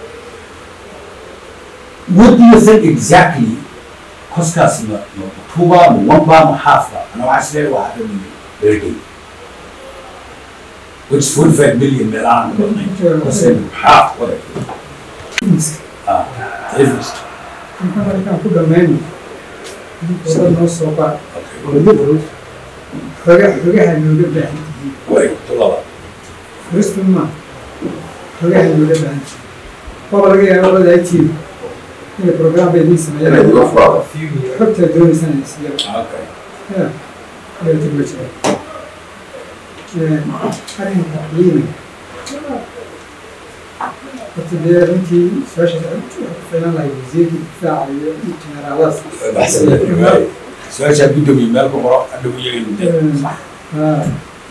what do you think exactly koskaasi ma ma two ba ma one ba ma half ba ana waxaa isleeyahay waa hada million per day which is forty five million meel aan badnayn koseen half whatever ah difference inta markaan ku dhammayno wada noo soo qaa okay xoga xogaha nooga baahan tihiin way tulaba furistu ma xogaha nooga baahan tihiin waaba laga yaaba wada tiim inay program bay idiin inay sameeyaan uga furaado xogta doonaysaan inay siiyaan okay ya ayaa ma jira arrinka ciidanka horta dee runtii su-aashaas waxay ku filan lahay wasiirka difaaca iyo generaaladaas baxsan su-aashaa guddoomiye meel ku qoro hadhow iyaga mudda haa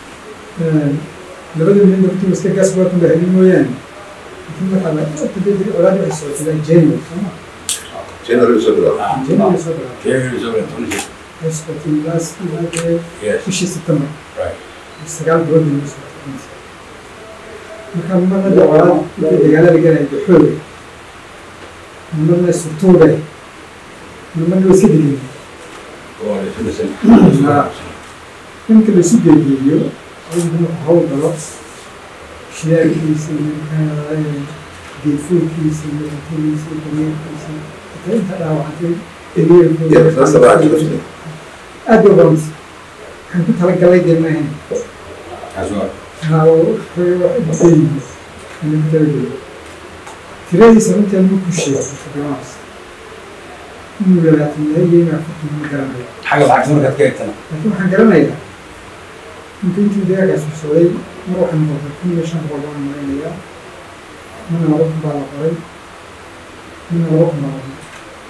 labada milyan horta iska gaas waa kun baheli mooyaane laakiin waxaa la horta dee colaad waxay socotay january sooma january soo bilaabo january soo galaa January soo bilaabo twenty waxay socotay last ilaa dee yes bishii september right sagaal bilood bay noo socotay marka marna dee colaad intii dagaalada galaya dee xooga marna surtuuga marna waa iska degeen oo la filasan ninka la isu geegeeyo adigu marka hawl galo shidaalkiisa iyo geedfuulkiisa iyo cuntadiisa iyo dameerkiisa xitaa inta dhaawacantay Yeah, that's the right question. aad bay ubadan waxaan ku talagalay dee maahan kaas waa haa wax badan aan ku talagalay tiradiisa runtii ma ku sheego fadhimaas inuu labaatan yahay iyo inuu afartan ma garanayo xagga lacagta markaad ka eegtana laakiin waxaan garanayaa inta intii dagaalkaas socday mar waxaan noqday kun iyo shan boqol baan maraynayaa mina laba kun baa la qoray mina laba kun baa la qoray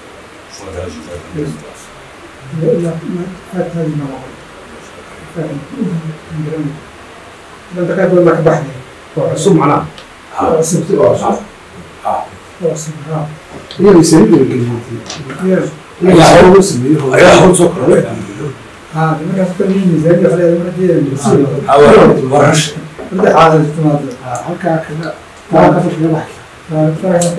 ilaa ilaa faataadi ma la qoray faatan garanaya ilaa daqaad badan baa ka baxday waa cusub macnaha waa cusub waa cusub waa cusub haa iyagay sani gelgeliyey Yeah. iyagaa hore loo sameeyey ayaa hawl soo kordhay haa markaas ka miyi miisaaniyada waxaa leedahay mar haddii ay sii hawa warash saddex caadad timaado halkaa kaga taa ka fadhiga baxay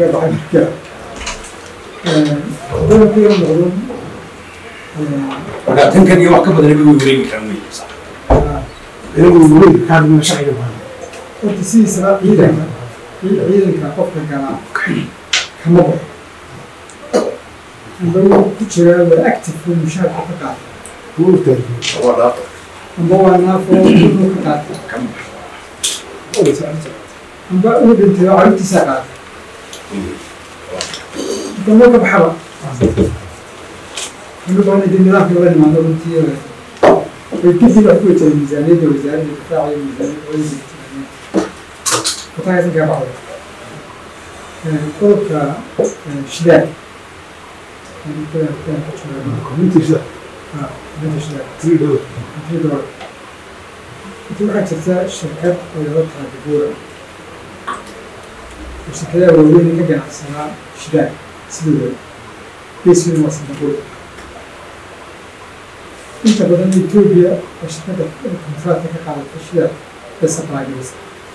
marka tan kan iyo wax ka badan bay wareegi karaan wey sax inagu weli kaadina sharciga baa horta sidiisaba ciidanka ciidanka qofka galaa kama baxo amba wuu ku jiraa waa active oo mushaarka ka qaata kuwa urtaariyo waa dhaafa amba waa naafo uu ka qaata amba uu dhintay oo carruurtiisaa qaata marka moo ka baxaba anu baana dee nidaamka lala nimaado runtii way kadib wax ku wajahday miisaaniyadda wasaaradda difaaca iyo miisaaniyadda wayna kutagaysan kaa baxday qodobka shidaal communitiisa shidaal three dollar intii dolar intii waxaa jirta shirkad oo lala tahay dabuura oo shirkadaha waaweyn ka ganacsanaa shidaal sidooda beeskeedu waa singapore inta badan etoobiya oo shirkadda kontraatka ka qaadata shidaal bay supply garaysa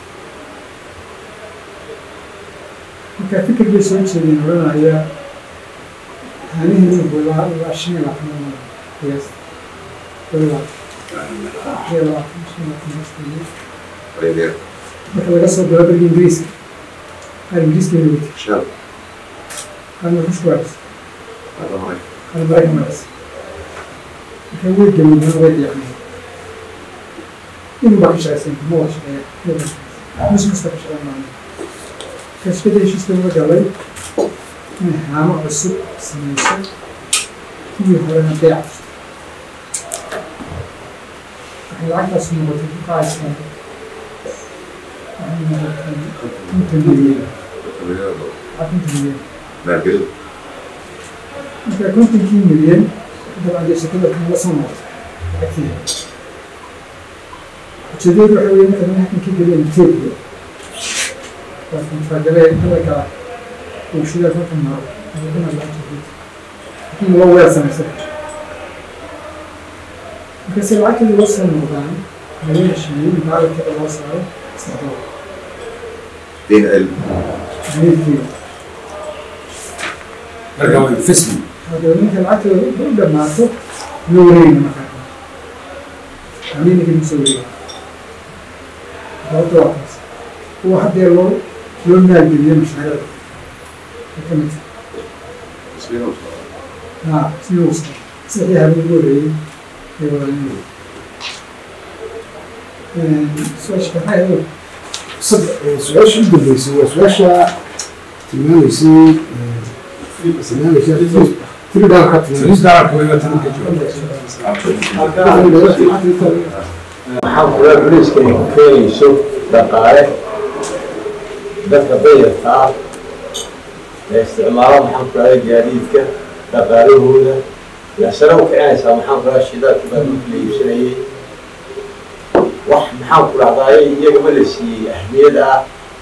marka fikir bay soo jeedeen odhanaya haanihiinu ilaa ilaa shan iyo labaatan qiyaas ilaa shan iyo labaatan shan iyo labaatan qiyaas Reer marka laga soo galo dalka ingiriiska qaar ingiriiska inay wati shan qaarna ruushka waa dhis hada hore qaarna maraykan waa dhis marka way gamadeen way deeqmeen inuu baa ka shaqaysan kuma wada shaqeeya mus kasta ka shaqeyn maayo kashkada heshiiska uga galay inay haamo cusub sameyso kuwii horena beec waxay lacagtaas noqotay ku qaaysan waxay noqotay konton milyan konton milyan maalgelidu marka kontonkii milyan dabcan dee shirkada kan la soo noqotay lacagteeda ujeedadu waxa weeye marka halkan ka geliyeen etoobiya waa kontragalee hadalka uu shida halkan maro aduna lacagta laakiin loo weer samaysan marka si lacagteeda loo soo noqdaan laga heshiiyey in baaladkeeda loo saaro saddex dolar deyn el marka waa investment hadaba ninka lacagtooda u dhamaato ma wareegna markaa ani ninka masoo wareega sababta waa taas kuwa haddee loo loo maalgeliyo mashaariicda ay ka mid tahay ha siduu saxii habeen ugu horreeyey ee wadaanada su-aasha maxay ahayd su-aasha u dambeysay waa su-aasha tilmaamaysay tilmaamaysay tiri dhaalka isdaalka way watan ka maxaa kula culayska ay ku keenayso dhaqaale dadka dayarka ah ee isticmaala maxaan ku rahda gaadiidka dhaqaalahooda yaa sare u kicinaysaa maxaan ku rahda shidaalka baa dhulka la iibsanayay wax maxaan ku rahdaay iyagama la siiyey ahmiyad ah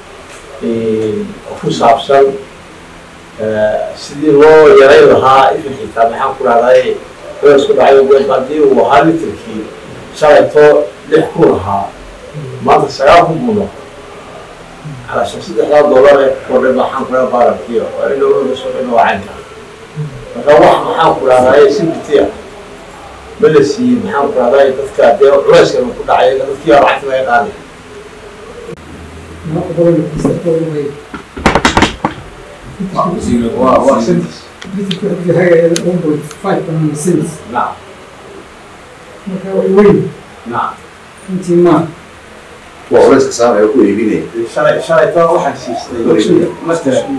oo ku saabsan sidii loo yarayn lahaa ifin xitaa maxaan ku rahdaay isku dhacay haddii uu ahaa litirkii shalayto lix kun ahaa maanta sagaal kun buu noqday calashan saddexdaa dollar ee ku kordhay maxaan ku dhaha baarankiyo waa in loo soo dhino wacanka marka wax maxaan ku dhahdaay sibitiya ma la siiyey maxaan ku dhahdaay dadka dee culayska ku dhacay dadkii baa lacagta laga qaaday waa waa sentis nacam marka way weyn nacam intii maa waa culayska saamaya ku iibinaya shalay shalayto waxaan siistay matalan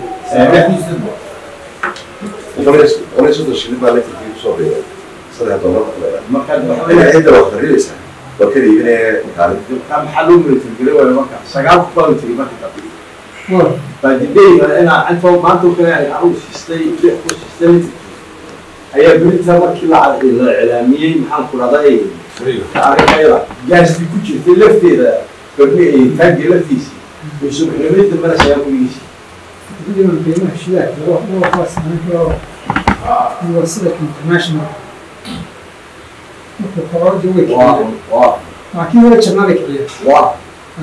culays culays soddon shilin baa litirkii kusoo biiray saddex dollar marka waxa ina weeye cidda wax qarinaysaa waa ka iibinaya kaalin ka maxaa loo milatirigelay waayo marka sagaal kun baa mitiri marka dambe waa baadideyga inaa inta maanta u kale anugu siistay lix ku siistay litirkii ayaa belinta markii la la iclaamiyey maxaan ku dhahday arrinayda gaastii ku jirtay lafteeda gabdhi ay taagii laftiisii way subaxnimadii dambena sagaa kuligiisii taqriiban qiimaha shidaalka waa waa kuwaas aniga waa sida international marka koroorda way waa kiciyeen waa laakiin wala jabnada kiciya waa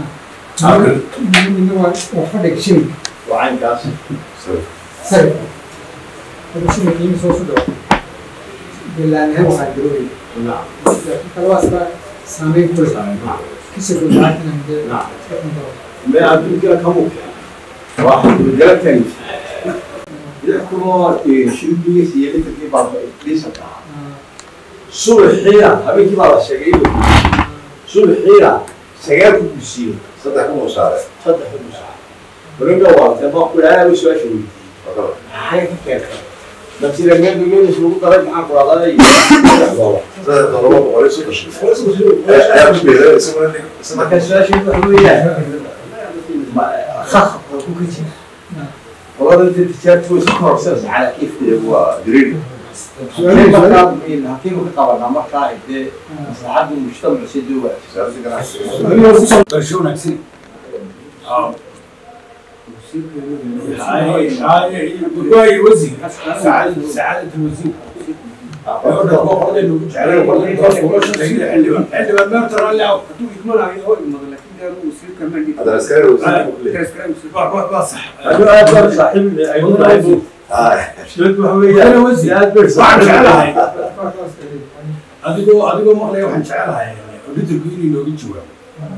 midna waa waa fadhiga shilinka waa caynkaas sarifka hada shilinka qiimi soo su dhawo bilaanahan waxaa garoobaya nacam laakiin kalabaas baa saameyn ku leh kasoo gudbaatan dee nacam meel adduunka kamu waa xadgudgala taagis lix kunoo shilbigiis iyo litirkii baa dhiisanka ahaa subaxiina habeenkii baa la sheegay inuu subaxiina sagaal ku gusiyo saddex kun oo saare saddex ku gusaa warinka waatee baa ku dhahaa way su-aasha weydiiyey maxay ka keentay nafsida meelmeelis lagu daray maxaan ku dhahday saddex doolar saddex dollar waa boqol iyo soddon shilin ayaa ku biiray isaguna saddex marka su-aasha waxa weeyaan khakhabka ku ka jira qolada inta tijaabta way iska kororsanaysa calaa kiifkeeda waa green hakiinu ka qabanaa markaa dee maslaxadda mujtamacu si doowa wasaaradda ganacsiga barsho wanaagsan waay wasiir sacaadada sacaadada wasiir haddana askari wasiir adigoo adigoo maqlaya waxaan jecelahay auditorku inay nooga jawaabo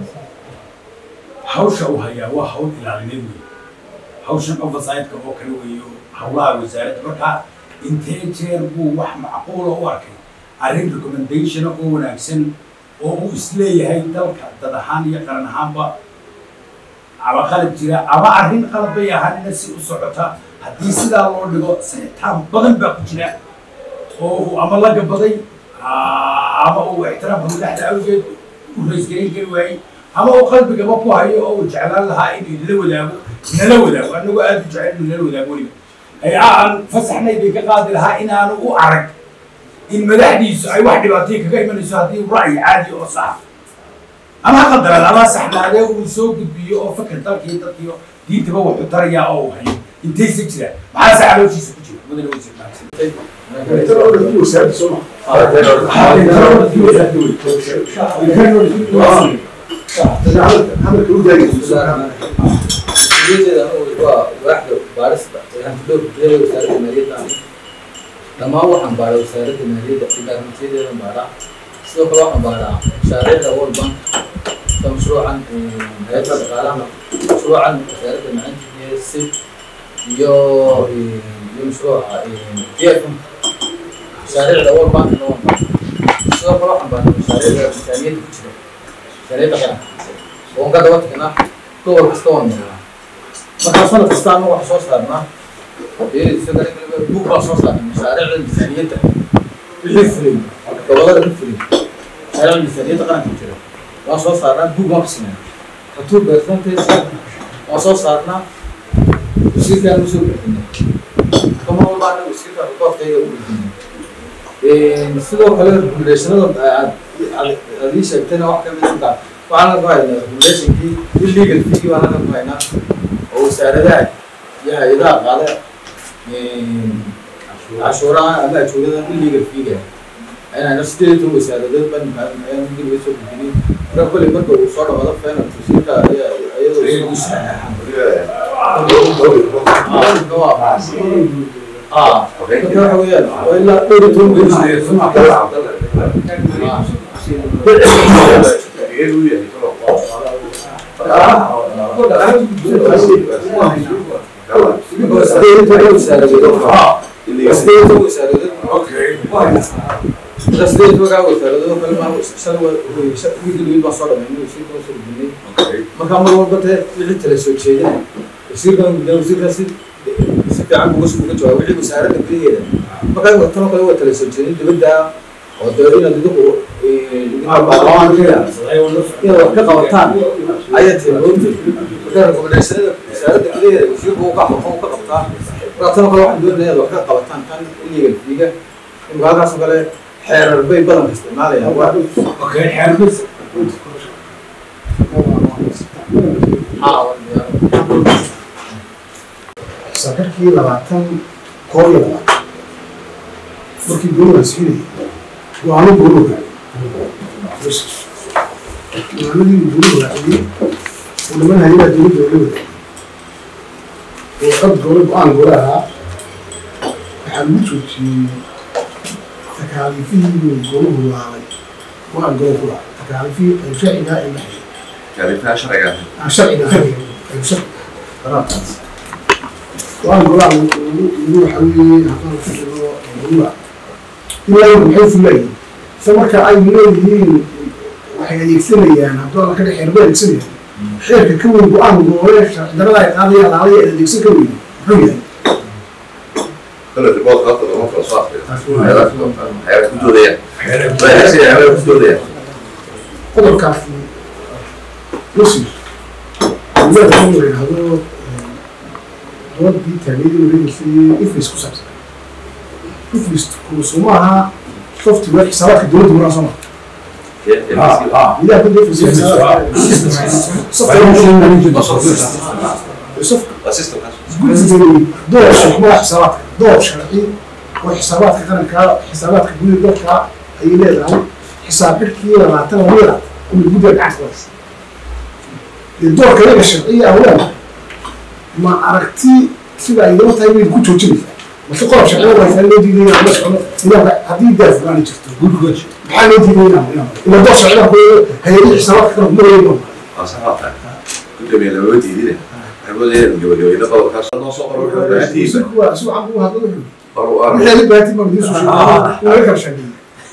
hawsha uu hayaa waa hawl ilaalineed wey hawshan oversightka oo kale weeyo hawlaha wasaaradda marka intee jeer buu wax macquula u arkay arrin recommendationa oo wanaagsan oo uu isleeyahay dalka dad ahaan iyo qaran ahaanba ama qalab jira ama arrin qalab bay ahaanina si u socota haddii sidaa loo dhigo saxitaan badan baa ku jira oo uu ama la gabaday ama uu ixtiraamka madaxda awgeed u raysgarin kari waayey ama uu qalbigaba ku hayo oo uu jeclaan lahaa inuu idila wadaago nala wadaago annagu aada u jecel inuu nala wadaago weliba ay aan fasaxnay bay ka qaadi lahaa inaanu u arag in madaxdiisu ay wax dhibaatay kaga imanayso haddii ra'yi caadi oo sax ama ha qadaraad ama saxnaadee uu soo gudbiyo oo fakir dalkii dadkiyo diintaba wuxuu tarayaa oo uu hayo intaysa jiraan maxaa se calooshiisa ku jira mudane wasiir mahadsan hadalka u daagay mas-uuliyadeeda anigu waa waaxda baarista ee hantidhowrka gudaha wasaaradda maaliyadda aniga dhammaan waxaan baaraa wasaaradda maaliyadda departmentyadeedan baaraa sidoo kale waxaan baaraa mashaariicda world bank sida mashruucan hay-adda dhaqaalaha mashruucan wasaaradda macalinta iyo sib iyo iyo mashruuca dfm mashaariicda world bank waan baaraa sidoo kale waxaan baaraa mashaariicda miisaaniyadda ku jira miisaaniyadda qaranka oon ka daba tagnaa gobol kasta waan maraa markaa sanad kasta anagu waxaan soo saarnaa bug baan soo saarnay mashaariicda miisaaniyadda wixii fulay gobolada ka fulay mashaariicda miisaaniyadda qaranka ku jira waan soo saarnaa bug baan ka sameynaa ratuur percentage waan soo saarnaa wasiirkaan usoo bixinay kama walba anaga wasiirka rikoodkayga u bixinay sidoo kale regulationada aad ii sheegtayna wax kamid ah waxaan ku haynaa regulationkii illegal fee baan halkan ku haynaa oo wasaaradaha iyo hay-adaha qaada cashuuraha ama ajuurada illegal feega inayna sideed iyo toban wasaaradood baan ayaan geliga soo gudbinin marka kolley marka uu soo dhamaado fenal wasiirka iyadoo ah marka waxa weeyaan waa ilaa dhowr iyo toban sideed wagaa wasaaradood kale ma shan wiigii baan soo dhamaynay wasiirka soo gudbinay marka mar walba dee wixii tala soo jeedina wasiirkan gudbina wasiirkan si si fiican uga uga jawaab wixii wasaaradda gudaheeda marka tan kale waa tala soo jeedin dibadda oo dee inaad idigu inaad wax ka qabataan ayaa tilmoomtay marka rekomendaationada wasaaradda gudaheeda wasiirku uu ka uu ka qabtaa marka tan kale waxaan doonaya inaad wax ka qabataan tan illegal fiiga imika halkaas oo kale xeerar bay badanka isticmaalayaan waa okay xeerbis sakarkii labaatan koob iyo labaatan markii gurigaan siinayay go-aano guuru raaciyey go-aanadii guuru raaciyey oo niman hayada dowladda la wadaagay oo qad goole go-aan goole ahaa waxaa lagu joojiyey takaaliifihii gooluhu laalay go-aan goole ku laacay takaaliifihii ay sharcigaa ay lahayd كلمتها شرعية aan sharciga ahayn ay sharci go-aan golaa lagu waxa weeye haddaan ku jiro golaa ilaa maxay fulayeen se marka ay leeyihiin waxay adeegsanayaan haddoo la ka dhex xeerba adeegsanayaan xeerka ka weyn go-aan goole sharci darada ay qaadaya laalaya ee adeegsan ka weyn muxuu yahay كل الريبورت خط الأمور في الأصوات حياة كدودية حياة كدودية qodobkaasi musir dowlada kan la yidhaahdo doodii taageeradii wareegaysay ifris ku saabsan ifrisku suma aha software xisaabaadka dowladda maraa soo marta idaha kunta ifris guddigani door shaqmada xisaabaadka door sharci oo xisaabaadka qaranka xisaabaadka gudaha dalka ayay leedahay xisaab xidhkii labaatan lamida inuu guddiga gacanta ku haysa doorka iyaga sharciya awaan ma aragti sida ay daba tahay bay ku joojinaysaa mase qodob sharciya waa loo diidaya la socdo nidaamka haddii daaf fulaan jirto maxaa loo diidaya ila door sharciya ku hay-adii xisaabaadka kale kuma leeyahay صراحة كنت من الأولويات دي أقول إيه الجو الجو إذا قبل كاس الله صقر وحده عتيبة kuwa si waxaan kugu hadlo wuxuu برو أربعة wixii la baatay ma idiin soo sheegay waa kala sheegay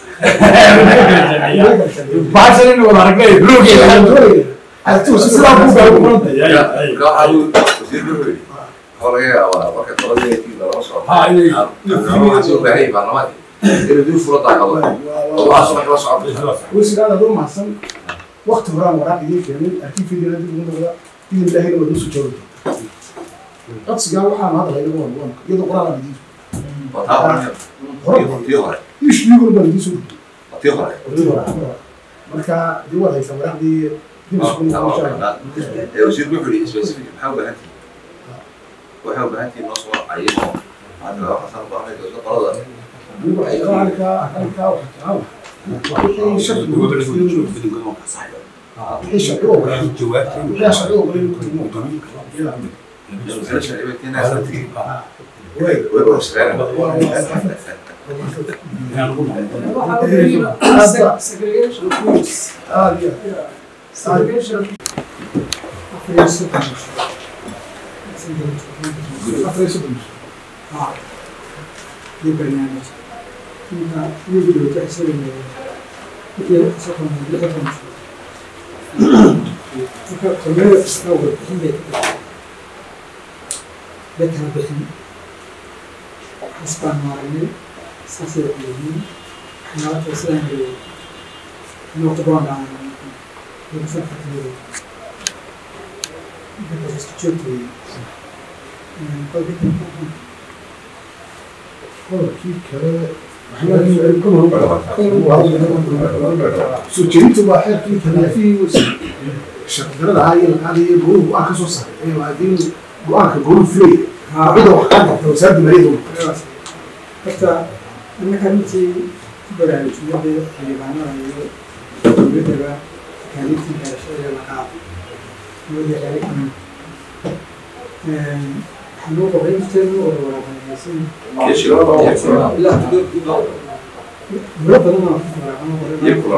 baashan in wada aragay blugi sidaa ku baa كان حاول وزير بحري حول إيه أو وقت طلب إيه في لا مصر ها إيه أنا حاسس بهاي برنامج إيه دي فرصة على الله الله سبحانه وتعالى wasiiraada adoo mahadsan wakti horaan waraaq idiin keenay arkiifeediina dib ugu noqda idin ilaahayna waad nusoo joogi codsigaa waxaan hadalay lagu wan iyadoo qoraalaan idiin وتعالى hore تيهر ishliguna baan idiin soo تيهر marka dee waad haysaa waraaqdii dib isugu noqon وزير بحري سبيسيفيك محاول بهاتي وحاول بهاتي نصر عينه هذا لو حصل بعمل جزء قرض halkaa halkaa waxaa wixii shaki wixii sharci u ogolaa wixii aan sharci u ogolayn ku timo segregation of groups. Segregation. afar iyo soddon haa iyo barnaamij inta iyagu dhowta isaga iyo soddon lixdan marka kormeer kasta warbixin bay ka bixin bay kala bixin has baan maaragnay saasay yihiin waxyaala kale sidaan leeyahay noqdo baan dhacan lagusan kartiyada marka isku joogtay qodobkii kale soo jeedinta waa xeerkii kale shaqdarada ahaa iyo laqaada iyo goluhu go-aan ka soo saaray ee waa haddii go-aanka goluhu fulay cidda wax kaa qabta wasaaradda maaliyadda horta annaka intii ku baraarujiyada xildhibaanada iyo dowladdaba kaalintii gaarashada la qaado nabadii xeeri kaman waxaa loo qabay inteenu oo waraaqanaysan muro badan oo ku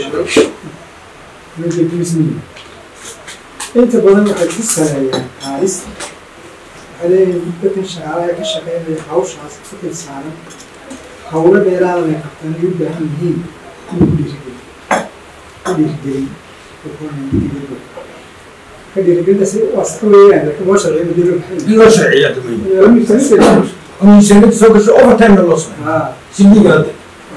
waraaqan inta badan waxay ku saleeyaan qaadista waxay leeyihin dadkan shaqaalaha ka shaqeynaya hawshaas ku xilsaaran hawlo dheeraada ay qabtaan ay u baahan yihiin in ku dhiirigeli ku dhiirigelin ka dhiirigelinta si waa sax weeyaan laakiin loo sharciyo madilo loo sharciyaa miisaaniyada soo gasho overtime loo sameeyo si liigaada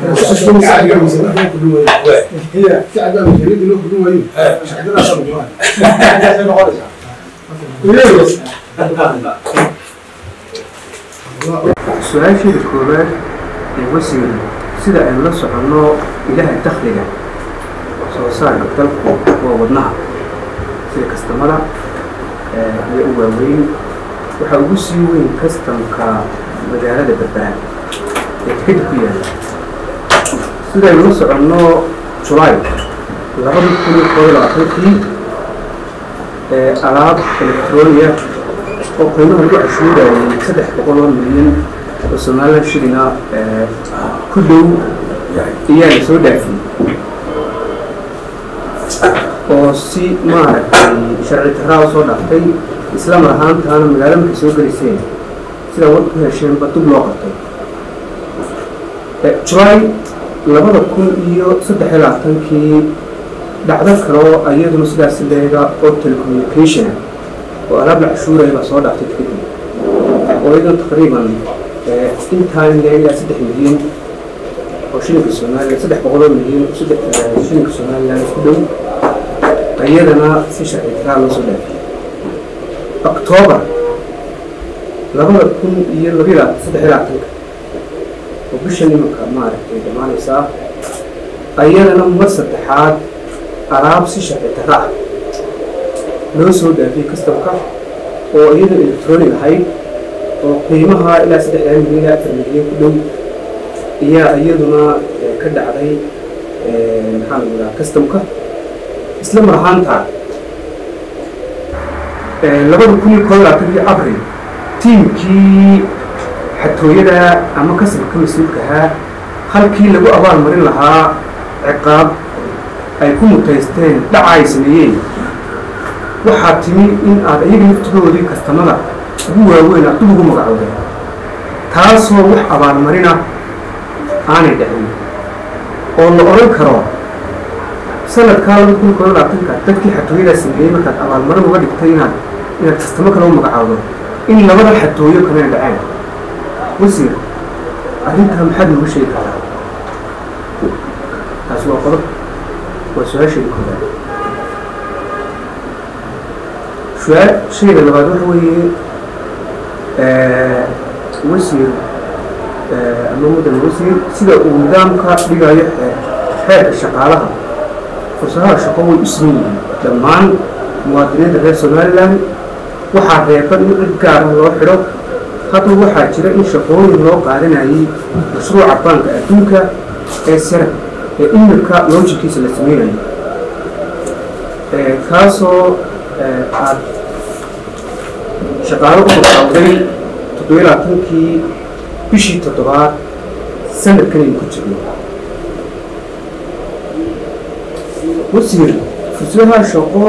su-aasheeda koowaad ee wasiir sida aynu la soconno ilaha dakhliga soo saarka dalku waa wadnaha sida kastamada iyo u waaweyn waxaa ugu sii weyn kastamka magaalada berbera ee tikada ku yaala sida aynu la soconno julaay labada kun iyo koob iyo labaatankii alaab electronia oo qiimaha lagu cashuurayay saddex boqol oo milyan oo somalilan shilina ku dhow ayaa la soo dhaafiyey oo si maaragtay sharci darraa soo dhaaftay isla mar ahaantaana magaalo markay soo gelayseen sidaa wad ku hesheenba dub loo qabtay julaay labada kun iyo saddex iyo labaatankii dhacdo kaloo iyaduna sidaas leega oo telecommunication oo alaab la cashuuraya baa soo dhaaftay kadib oo iyaduna taqriiban intaan leegaa saddex milyan oo shilinka somalilan saddex boqol oo milyan oo saddex shilinka somalilan ku dhow iyadana si sharci daraa loo soo dhaafiyey octoobar labada kun iyo labiya saddex iyo labaatanka oo bisha nimanka maaragtay dhammaanaysaa iyadana mar saddexaad alaab si sharci darra ah loo soo dhaafiyey kastamka oo iyada electronic ahayd oo qiimaha ilaa saddexdaa milyan ilaa afar milyan ku dhow ayaa iyaduna ka dhacday maxaa la yidhaha kastamka isla mar ahaanta labada kun iyo koob iyo labaatankii abril tiimkii xatooyada ama kasabka mas-uulka ahaa halkii lagu abaalmarin lahaa ciqaab ay ku mutaysteen dhaca ay sameeyeen waxaa timi in aad iyaga naftigoodii kastamada ugu waaweyn aad dib ugu magacowdeen taasoo wax abaalmarina aanay dhicin oo la odhan karo sanadkaa laba kun koob labaatanka dadkii xatooyadaa sameeyey markaad abaalmarin uga dhigtay inaad inaad kastamo kale u magacowdo in labada xatooyo kalena dhaceen wasiir arrintaa maxaad nooga sheegi kartaa taasi waa qodob waa su-aasheeda koobaad su-aal shayga labaad waxa weeye wasiir ama mudan wasiir sida uu nidaamka dhigayo xeerka shaqaalaha fursadaha shaqo way u siman yihiin dhammaan muwaadiniinta reer somalilan waxaa reeban in cid gaara loo xidho hadda waxaa jira in shaqooyin loo qaadanayay mashruuca baanka adduunka ee sera ee imirka loojinkiisa la sameynayo kaasoo aad shaqaalo u bilowday toddobiyo labaatankii bishii toddobaad sanadkan aynu ku jirno wasiir fursadaha shaqo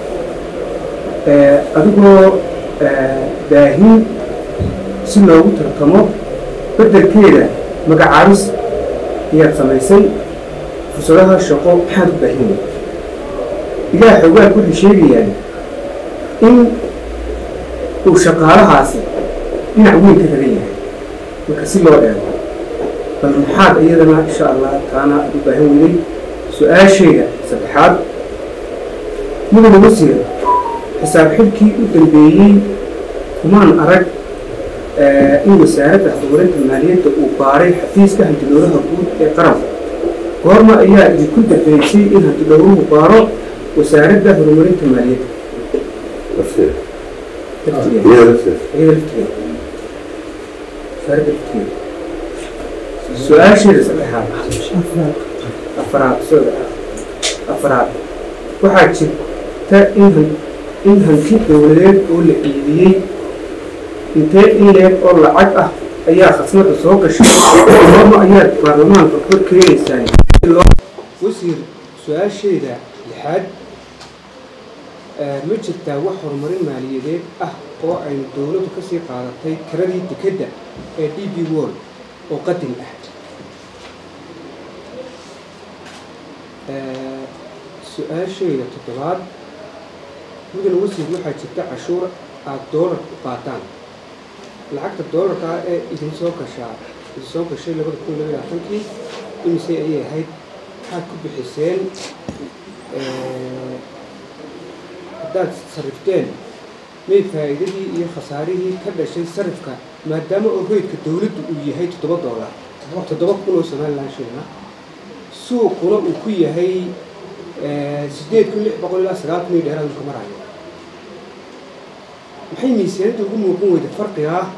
adigoo baahin si loogu tartamo beddelkeeda magacaabis ayaad samaysay fursadaha shaqo maxaad u baahin ilaah xoogaad waxay sheegayaan in uu shaqaalahaasi dhinac weyn ka ragan yahay marka si loo eego bal maxaad iyadana insha allah taana aad u baahan weyday su-aashayda saddexaad mudane wasiir xisaab xilkii u dambeeyey kumaan arag in wasaaradda horumarinta maaliyadda uu baaray xafiiska hantidhowraha guud ee qaranka goorma ayaa idinku dambeysay in hantidhowruhu baaro wasaaradda horumarinta maaliyadda su-aasheeda saddexaad afaraad afaraad waxaa jirta in in hanti dowladeed oo la iibiyey intee in leeg oo lacag ah ayaa khasnada soo gashay goorma ayaad baarlamaanka kor keenaysaan wasiir su-aasheeda lixaad ma jirtaa wax horumarin maaliyadeed ah oo aynu dowladdu ka sii qaadatay karadii dekedda ee d b world oo qadin ah su-aashayda toddobaad mudane wasiir waxaa jirta cashuur aada doolar u qaataan lacagta doolarka ah ee idin soo gashaa idin soo gashay labada kun labaiy labaatankii imise ayay ahayd maxaad ku bixiseen haddaad sarrifteen may faa'iidadii iyo khasaarihii ka dhashay sarifka maadaama oo reydka dowladdu uu yahay toddoba doolar toddoba kun oo somalilan shilina suuquna uu ku yahay sideed kun lix boqol ilaa sagaal kun iyo dheeraad uu ka marayo maxay miisaaniyadda ugu muuqan weyda farqiga ah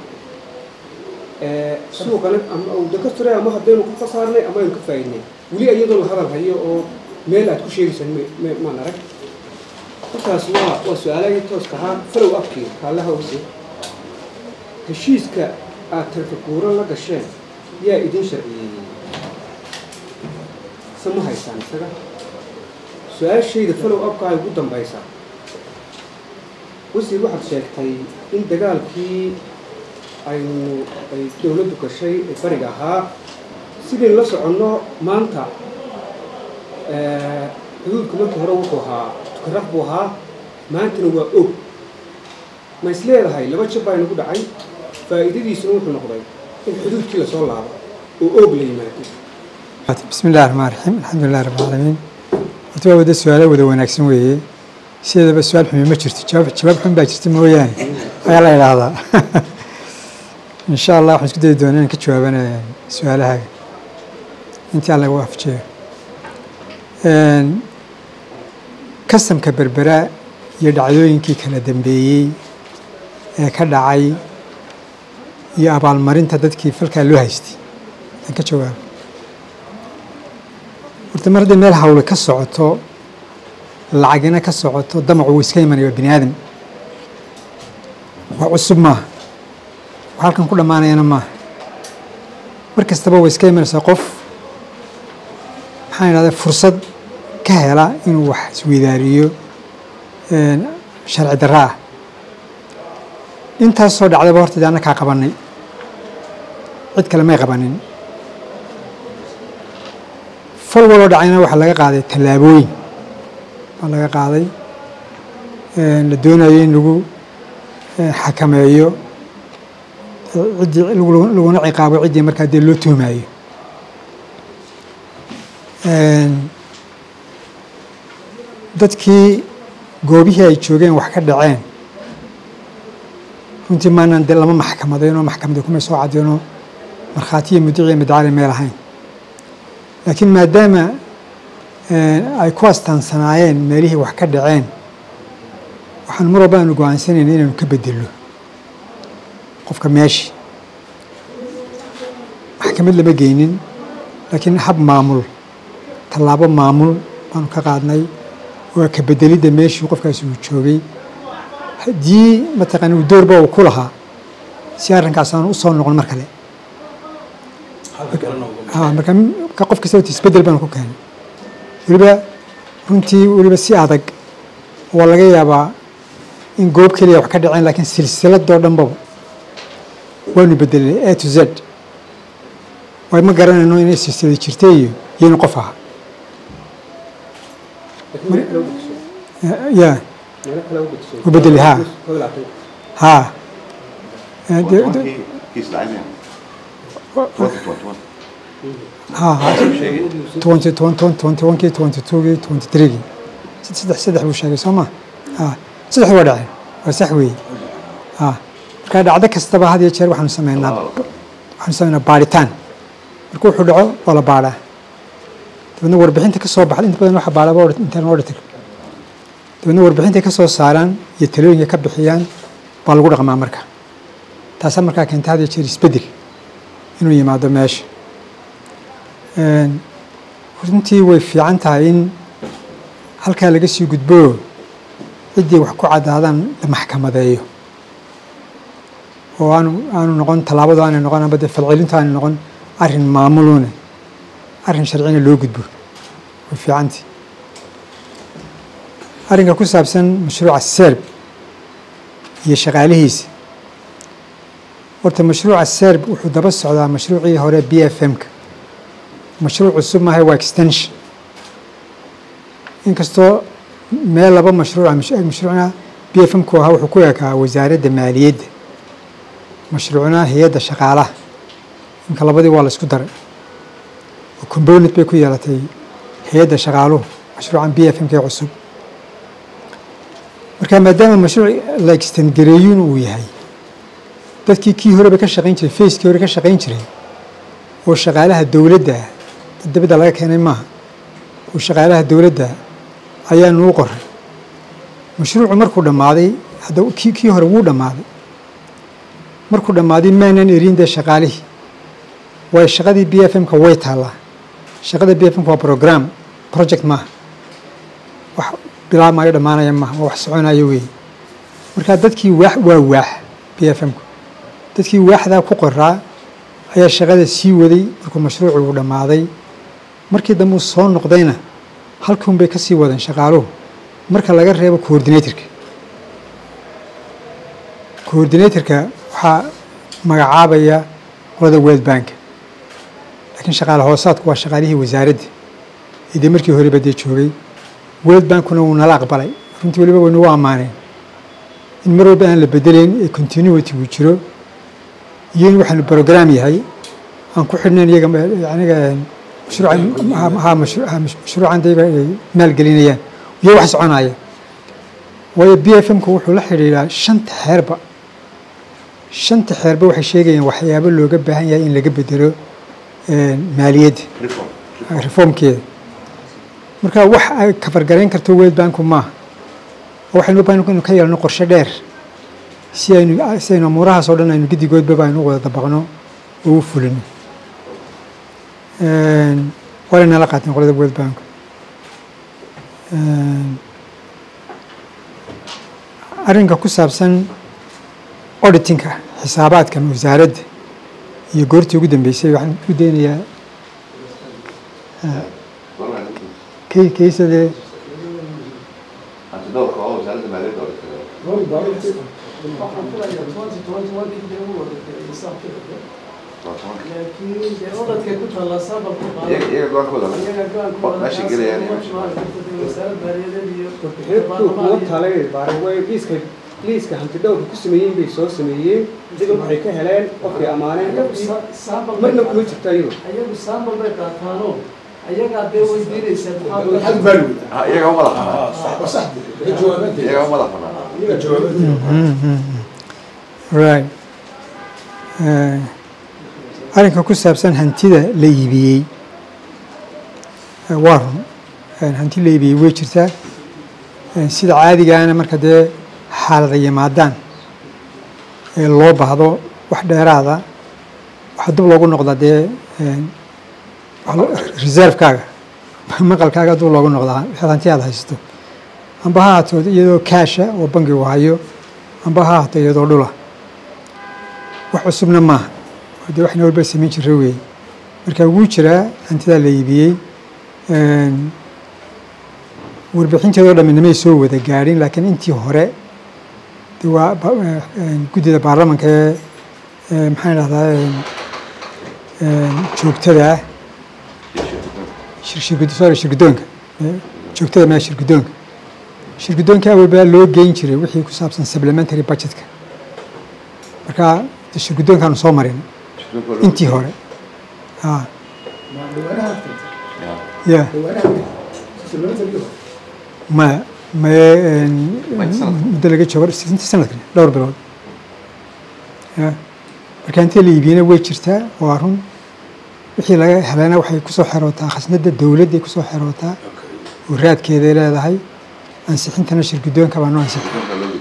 suuqana ama dakastore ama haddaynu ka khasaarnay ama aynu ka faa'iidnay weli iyadoo la hadal hayo oo meel aad ku sheegaysaan maan arag intaas waa waa su-aalahii tooska ahaa falow afkii kaallaha ogsi heshiiska aad tarfaguuran la gasheen yaa idin sharciyeeyey se ma haysaan isaga su-aashayda falow afkaa ugu dambaysa wasiir waxaad sheegtay in dagaalkii aynu ay dowladdu gashay ee bariga ahaa sidaynu la soconno maanta xuduudku markii hore wuxuu ahaa tukaraq buu ahaa maantana waa og ma is leedahay laba jab baa inagu dhacay faa'iidadiisuna wuxuu noqday in xuduudkii lasoo laabo oo og la yimaado bismi illahi raxmaan raxiim alxamdulilah rabbi alcaalamiin horta waa wada su-aalo wada wanaagsan weeye sideedaba su-aal xumi ma jirto jawaab jawaab xun baa jirta mooyaane ayaa la idhaahdaa insha allah waxaan isku dayi doonaa inaan ka jawaabana su-aalahaaga intii alla igu afjeeyo kastamka berbera iyo dhacdooyinkii kala dambeeyey ee ka dhacay iyo abaalmarinta dadkii falkaa loo haystay aan ka jawaabo horta mar hadday meel hawle ka socoto lacagina ka socoto damacu wuu iska imanaya waa bini aadam waa cusub maaha wax halkan ku dhammaanayana maaha mar kastaba way iska imanaysaa qof maxaan idhahdaa fursad ka hela inuu wax isweydaariyo sharci darro ah intaas soo dhacdaba horta de annakaa qabanay cid kale may qabanin fal waloo dhacayna waxaa laga qaaday tallaabooyin baa laga qaaday la doonayo in lagu xakameeyo ciddii laguna ciqaabo ciddii markaa dee loo tuhmaayo dadkii goobihii ay joogeen wax ka dhaceen runtii maanaan dee lama maxkamadaynoo maxkamada kumay soo caddeynoo markhaatiya mudiciya madacali meel ahayn laakiin maadaama ay ku astaansanaayeen meelihii wax ka dhaceen waxaan mar walba aanu go-aansanayna inaanu ka bedelno qofka meeshii maxkamad lama geynin laakiin hab maamul tallaabo maamul baanu ka qaadnay waa ka bedelidda meeshii qofkaasi uu joogay haddii mataqaana uu doorba uu ku lahaa si arrinkaas aan u soo noqon mar kale ha marka ka qof kasta isbedel baan ku keenay weliba runtii weliba si adag waa laga yaabaa in goob keliya wax ka dhaceen laakiin silsiladoo dhanbaba waanu bedelay a to z way ma garanayno inay silsilad jirtay iyo iyo in qof aha ya u bedelay ha ha Eh, de- de- kiis dhacay ha ha twenty twenty twenty one kii twenty two kii twenty three kii saddex saddex buu sheegay soo ma ha saddex waa dhaceen waa sax weeye ha marka dhacdo kastaba had iyo jeer waxaanu sameynaa waxaanu sameynaa baadhitaan marka wuxuu dhaco waa la baadhaa dabeedna warbixinta ka soo baxda inta badan waxa baadhaba internal auditor dabeedna warbixinta ka soo saaraan iyo talooyinka ka bixiyaan baa lagu dhaqmaa marka taasaa markaa keenta had iyo jeer isbedel inuu yimaado meesha Een, runtii way fiican tahay in halkaa laga sii gudbo ciddii wax ku caddaadaan la maxkamadeeyo oo aanu aanu noqon tallaabadu aanay noqon amba dee falcelintu aanay noqon arrin maamuluune arrin sharcina loo gudbo way fiicantii arrinka ku saabsan mashruuca serb iyo shaqaalihiisa horta mashruuca serb wuxuu daba socdaa mashruucii hore b f m-ka mashruuc cusub maaha waa extension inkastoo meel laba mashruuca mash- mashruucna b f m ku ahaa wuxuu ku ekaa wasaaradda maaliyadda mashruucna hay-adda shaqaalaha imka labadii waa la isku daray oo component bay ku yeelatay hay-adda shaqaaluhu mashruucan b f m-ka ee cusub marka maadaama mashruuc la extend gareeyun uu yahay dadkii kii horeba ka shaqayn jiray facekii hore ka shaqayn jiray oo shaqaalaha dowladda ah dad dibadda laga keenay maaha oo shaqaalaha dowladda ayaanu u qoray mashruucu markuu dhammaaday hadda kii kii hore wuu dhammaaday markuu dhammaaday maanan erin dee shaqaalihii waayo shaqadii b f m-ka way taallaa shaqada b f m-ka waa program project maaha wax bilaabmaayo dhammaanaya maaha waa wax soconaya weeye marka dadkii waax waa waax b f m-ku dadkii waaxdaa ku qoraa ayaa shaqada sii waday markuu mashruucu uu dhammaaday markii dambe uu soo noqdayna halkuun bay ka sii wadeen shaqaaluhu marka laga reebo coordinatorka coordinatorka waxaa magacaabaya qolada world bank laakiin shaqaale hoosaadku waa shaqaalihii wasaaradda ee dee markii horeba dee joogay world bankuna wuu nala aqbalay runtii weliba way nagu ammaaneen in mar walba aan la bedeleyn ee continuity uu jiro iyo in waxaanu program yahay aan ku xidhnayn iyaga aniga mashruucan ha mashru- ha mashruucan dayba ay maalgelinayaan iyo wax soconaya waayo b f m-ku wuxuu la xidhiidhaa shanta xeerba shanta xeerba waxay sheegayaan waxyaabo looga baahan yahay in laga bedelo maaliyadda reformkeeda marka wax ay kafargarayn karto world banku maaha oo waxaynu u baahan inu ka yeelno qorshe dheer si aynu si aynu amuurahaas oo dhan aynu gedigoodbaba aynu u wada dabaqno oo u fulino waana nala qaateen qolada world bank arrinka ku saabsan auditinka xisaabaadka wasaaradda iyo goortii ugu dambeysay waxaan u daynayaa kay kaysadee laakiin dee odadkay ku taallaa saabalku iyaga go-aankooda meesha gelayaan wasaarad maaliyadeed iyo kuwa talay baarway liiska liiska hantidhowrka ku sameeyeen bay soo sameeyeen iyaga waxay ka heleen qofkay ammaaneen marna kuma jirto ayagu ayagu saambal bay qaataanoo ayagaa dee weydiinaysaa maxaa iyaga u madax banaan iyaga u madax banaan right arrinka ku saabsan hantida la iibiyey waa run hanti la iibiyey way jirtaa sida caadigaana marka dee xaalada yimaadaan ee loo baahdo wax dheeraada waxaa dib loogu noqdaa dee reservekaaga maqalkaaga dib loogu noqdaa wixii hanti aad haysato amba ha ahaato iyadoo kaasha oo bangigu hayo amba ha ahaato iyadoo dhula wax cusubna maaha oo dee waxna walba samayn jira weeye marka wuu jiraa hantidaa la iibiyey warbixinteedoo dhammi namay soo wada gaadhin laakiin intii hore de waa guddida baarlamanka ee maxaan idhahdaa joogtada ah sorry shirgudoonka joogtada maa shirgudoonka shirgudoonka awalbaa loo geyn jiray wixii ku saabsan supplementary budgetka marka de shirgudoonkaanu soo marin intii hore ha ya maya maye muddo laga joogo inta sanadkan dhowr bilood ya marka intii la iibiyena way jirtaa waa run wixii laga helana waxay kusoo xerootaa khasnada dowladday kusoo xerootaa oo raadkeeday leedahay ansixintana shirgudoonka baa noo ansixin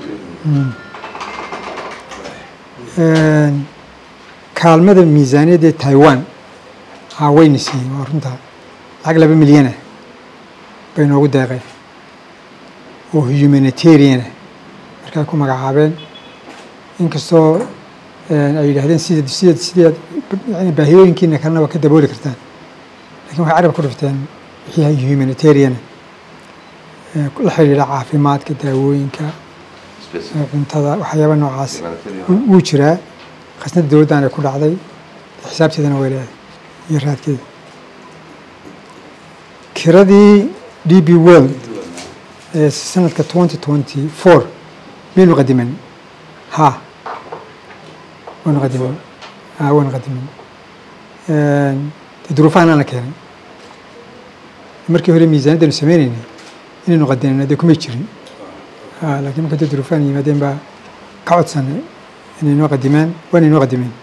kaalmada miisaaniyadda ee taiwan haa wayna siiyey waa runtaa lacag laba milyanah bay noogu deeqeen oo humanitariana markaa ku magacaabeen inkastoo ay yidhahdeen sida sida sidaad yani baahiyooyinkiina kalena waa ka dabooli kartaan lakin waxay carab ku dhifteen wixii humanitariana la xidhiidha caafimaadka daawooyinka cuntada waxyaaba noocaas wuu jiraa khasnada dowladdan ay ku dhacday xisaabteedana way leedahay iyo raadkeeda kiradii d b world ee sanadka twenty twenty four maynu qadiman ha waynu qadiman ha waynu qadiman de duruufahan ana keenay markii hore miisaaniddaynu sameyneynay inaynu qadinayno dee kumay jirin ha laakiin marka dee duruufahan yimaadeen baa ka codsanay inay noo qadimaan waana inoo qadimeen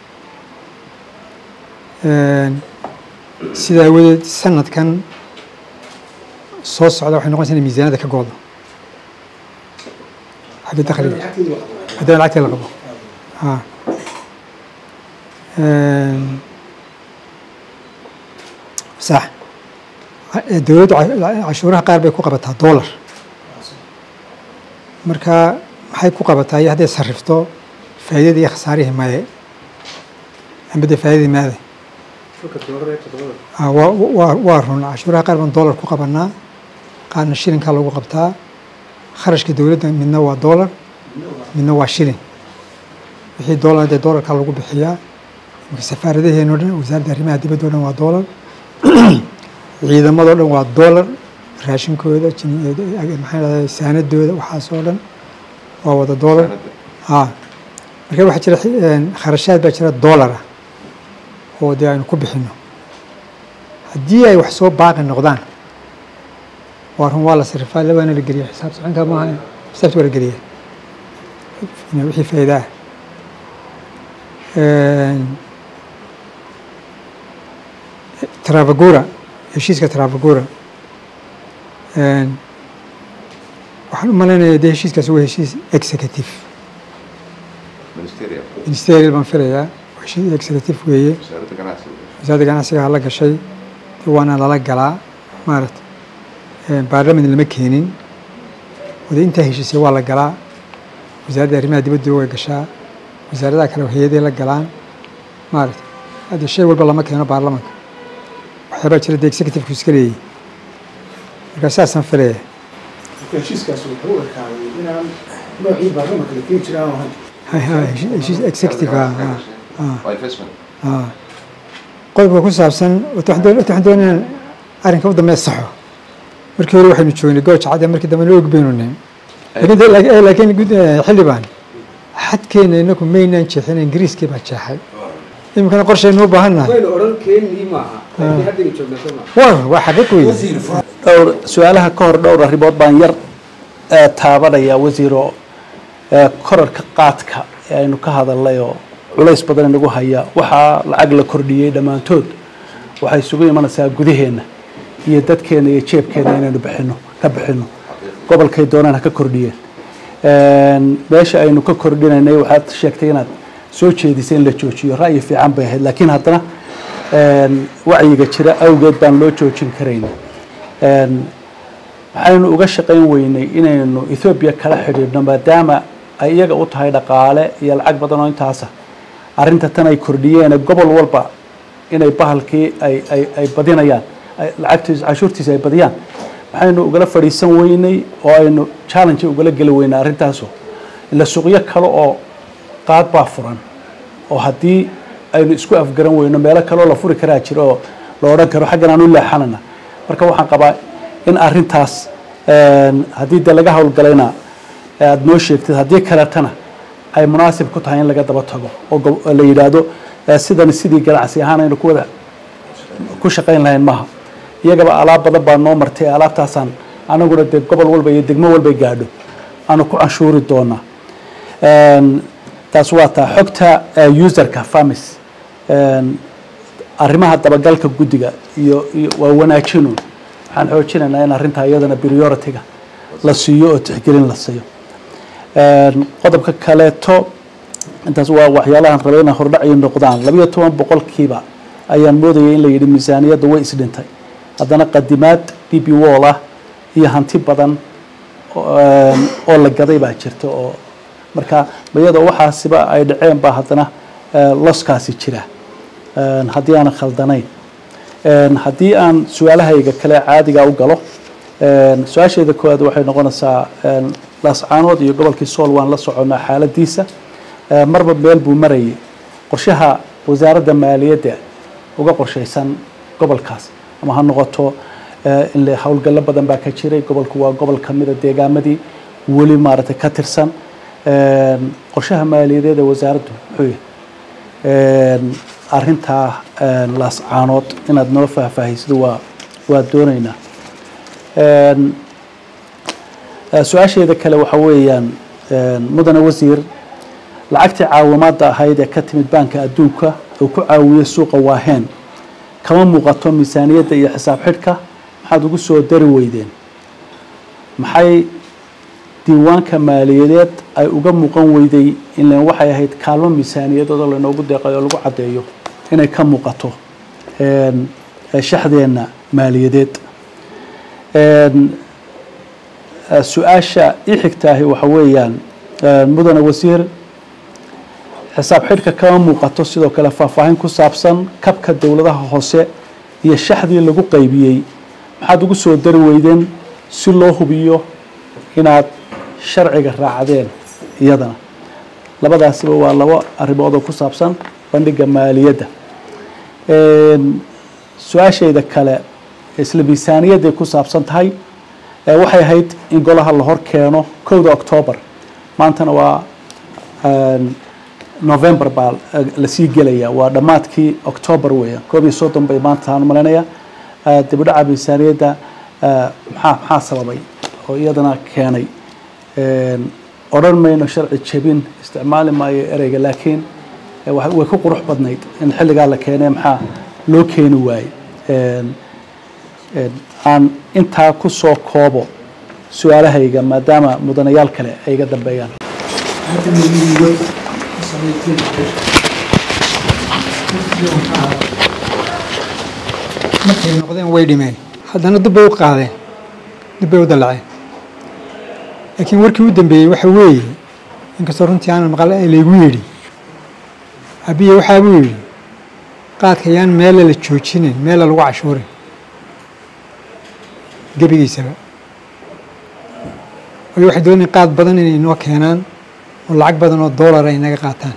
sidaa awadeed sanadkan soo socda waxay noqonaysa inay miisaanada ka goodo xagga dakhliga haddana lacagta la qabo ha sax dowladdu cashuuraha qaar bay ku qabataa dollar marka maxay ku qabataa iyo hadday sarrifto faa'iidadii iyo khasaarihii maye amba dee faa'iidadii maade waa waa run cashuuraha qaar baan dollar ku qabanaa qaarna shilinkaa lagu qabtaa kharashka dowladda midna waa dollar midna waa shilin wixii dollar dee dollarkaa lagu bixiyaa marka safaaradaheeno dhan wasaaradda arrimaha dibadda o dhan waa dollar ciidamadoo dhan waa dollar raashinkooda maxaa dhahda saanadooda waxaas oo dhan waa wada dollar ha marka waxaa jira kharashaad baa jira dollar ah oo dee aynu ku bixino haddii ay wax soo baaqi noqdaan waa run waa la sarifaa labaana la geliya xisaab soconka maaha xisaabta waa la geliya wixii faa'iida ah travagura heshiiska travagura waxaan u malaynayaa dee heshiiskaasi waa heshiis executive ministerial baan filayaa heshiis executive weeye wasaaradda ganacsiga hala gashay waana lala galaa maarata baarlaman lama keenin wada intaa heshiisay waa la galaa wasaaradda arrimaha dibadda way gashaa wasaaradaha kale hay-aday la galaan maarata hadde shay walba lama keeno baarlamanka waxyaabaa jira dee executivku iska leeyahy markaa saasaan filaya heshiiskaas wuxuu u ekaaday inaan noocii baarlamanka la keeni jiraa ahayn heshiis executive qodobka ku saabsan waxaan doonaa inaan arrinka u dambeya saxo markii hore waxaynu joognay gooja cadde markii dambe noo ogbaynu nin laakiin xildhibaan xadkeena inaku maynaan jeexin ingiriiskii baa jeexay iminkana qorshaynu u baahan nahay war waa xaqiiq weeye dhowr su-aalaha ka hor dhowr arrimood baan yar taabanaya wasiiro korarka qaadka ee aynu ka hadalnay oo culays badan inagu haya waxaa lacag la kordhiyey dhammaantood waxay isugu imanaysaa gudaheenna iyo dadkeena iyo jeebkeena inaynu bixino ka bixino gobolkay doonaan ha ka kordhiyeen meesha aynu ka kordhinaynay waxaad sheegtay inaad soo jeedisay in la joojiyo ra'yi fiican bay ahayd laakiin haddana wacyiga jira awgeed baan loo joojin karayn waxaynu uga shaqayn weynay inaynu ethoobiya kala xidhiidhno maadaama ay iyaga u tahay dhaqaale iyo lacag badan oo intaasa arrinta tan ay kordhiyeen gobol walba inay bahalkii ay ay ay badinayaan ay lacagtiisa cashuurtiisa ay badiyaan waxaynu ugala fadhiisan weynay oo aynu challenge ugala geli weynay arrintaasu ila suuqyo kale oo qaad baa furan oo haddii aynu isku afgaran weyno meelo kale oo la furi karaa jiro oo la odhan karo xaggan aan u leexanana marka waxaan qabaa in arrintaas haddii de laga howlgalayna aada noo sheegtid haddii kaletana ay munaasib ku tahay in laga daba tago oo la yidhaahdo sidani sidii ganacsi ahaan aynu kuwada ku shaqayn lahayn maaha iyagaba alaab badan baa noo martay alaabtaasaan anaguna dee gobol walba iyo degmo walbay gaadho aanu ku canshuuri doonaa taas waa taa xogta userka famis arrimaha dabagalka guddiga iyo iyo waa wanaajinu waxaan xoojinaynaa in arrintaa iyadana priority-ga la siiyo oo tixgelin la siiyo qodobka kaleeto intaas waa waxyaalahan rabay inay hordhacyo noqdaan labiyo toban boqolkiiba ayaan moodayay in la yidhi miisaaniyadda way isdhintay haddana qadimaad d b wall ah iyo hanti badan oo la gaday baa jirta oo marka iyadoo waxaasiba ay dhaceen baa haddana loskaasi jira haddii aanan khaldanayn haddii aan su-aalahayga kale caadiga u galo su-aasheeda koowaad waxay noqonaysaa laascaanood iyo gobolkii sool waan la soconnaa xaaladiisa marba meel buu marayay qorshaha wasaaradda maaliyadda uga qorshaysan gobolkaas ama ha noqoto in howlgallo badan baa ka jiray gobolku waa gobol kamida deegaamadii weli maaragtay ka tirsan qorshaha maaliyadeed ee wasaaraddu muxuu yahay arrintaa laascaanood inaad noo faahfaahisid waa waa doonaynaa su-aasheeda kale waxa weeyaan mudane wasiir lacagtii caawimaadda ahayd ee ka timid baanka adduunka oo ku caawiyey suuqa waaheen kama muuqato miisaaniyadda iyo xisaab xidhka maxaad ugu soo dari weydeen maxay diiwaanka maaliyadeed ay uga muuqan weyday ilan waxay ahayd kaalmo miisaaniyadood oo laynoogu deeqay oo lagu caddeeyo inay ka muuqato shaxdeenna maaliyadeed su-aasha ii xigtaahi waxa weeyaan mudane wasiir xisaab xidhka kama muuqato sidoo kale faahfaahin ku saabsan kabka dowladaha hoose iyo shaxdii lagu qaybiyey maxaad ugu soo dari weydeen si loo hubiyo inaad sharciga raacdeen iyadana labadaasiba waa labo arrimood oo ku saabsan bandhiga maaliyadda su-aashayda kale isla miisaaniyadday ku saabsan tahay waxay ahayd in golaha la hor keeno kowda octoobar maantana waa november baa lasii gelaya waa dhammaadkii octoobar weeyaan koob iyo soddon bay maanta aan malaynayaa dibidhaca miisaaniyadda maxaa maxaa sababay oo iyadana keenay odhan mayno sharci jebin isticmaali maayo ereyga laakiin way ku qurux badnayd in xilligaa la keenee maxaa loo keeni waayey aan intaa ku soo koobo su-aalahayga maadaama mudanayaal kale ay iga dambeeyaan markay noqdeen way dhimeen haddana dib bay u qaadeen dib bay u dallaceen laakiin warkii u dambeeyey waxa weeye inkastoo runtii aanan maqal laygu yidhi abiye waxaa buu yidhi qaadka yaan meela la joojinin meela lagu cashuurin gebigiisaba waayo waxay doonayeen qaad badan inay inoo keenaan oo lacag badan oo doolara inaga qaataan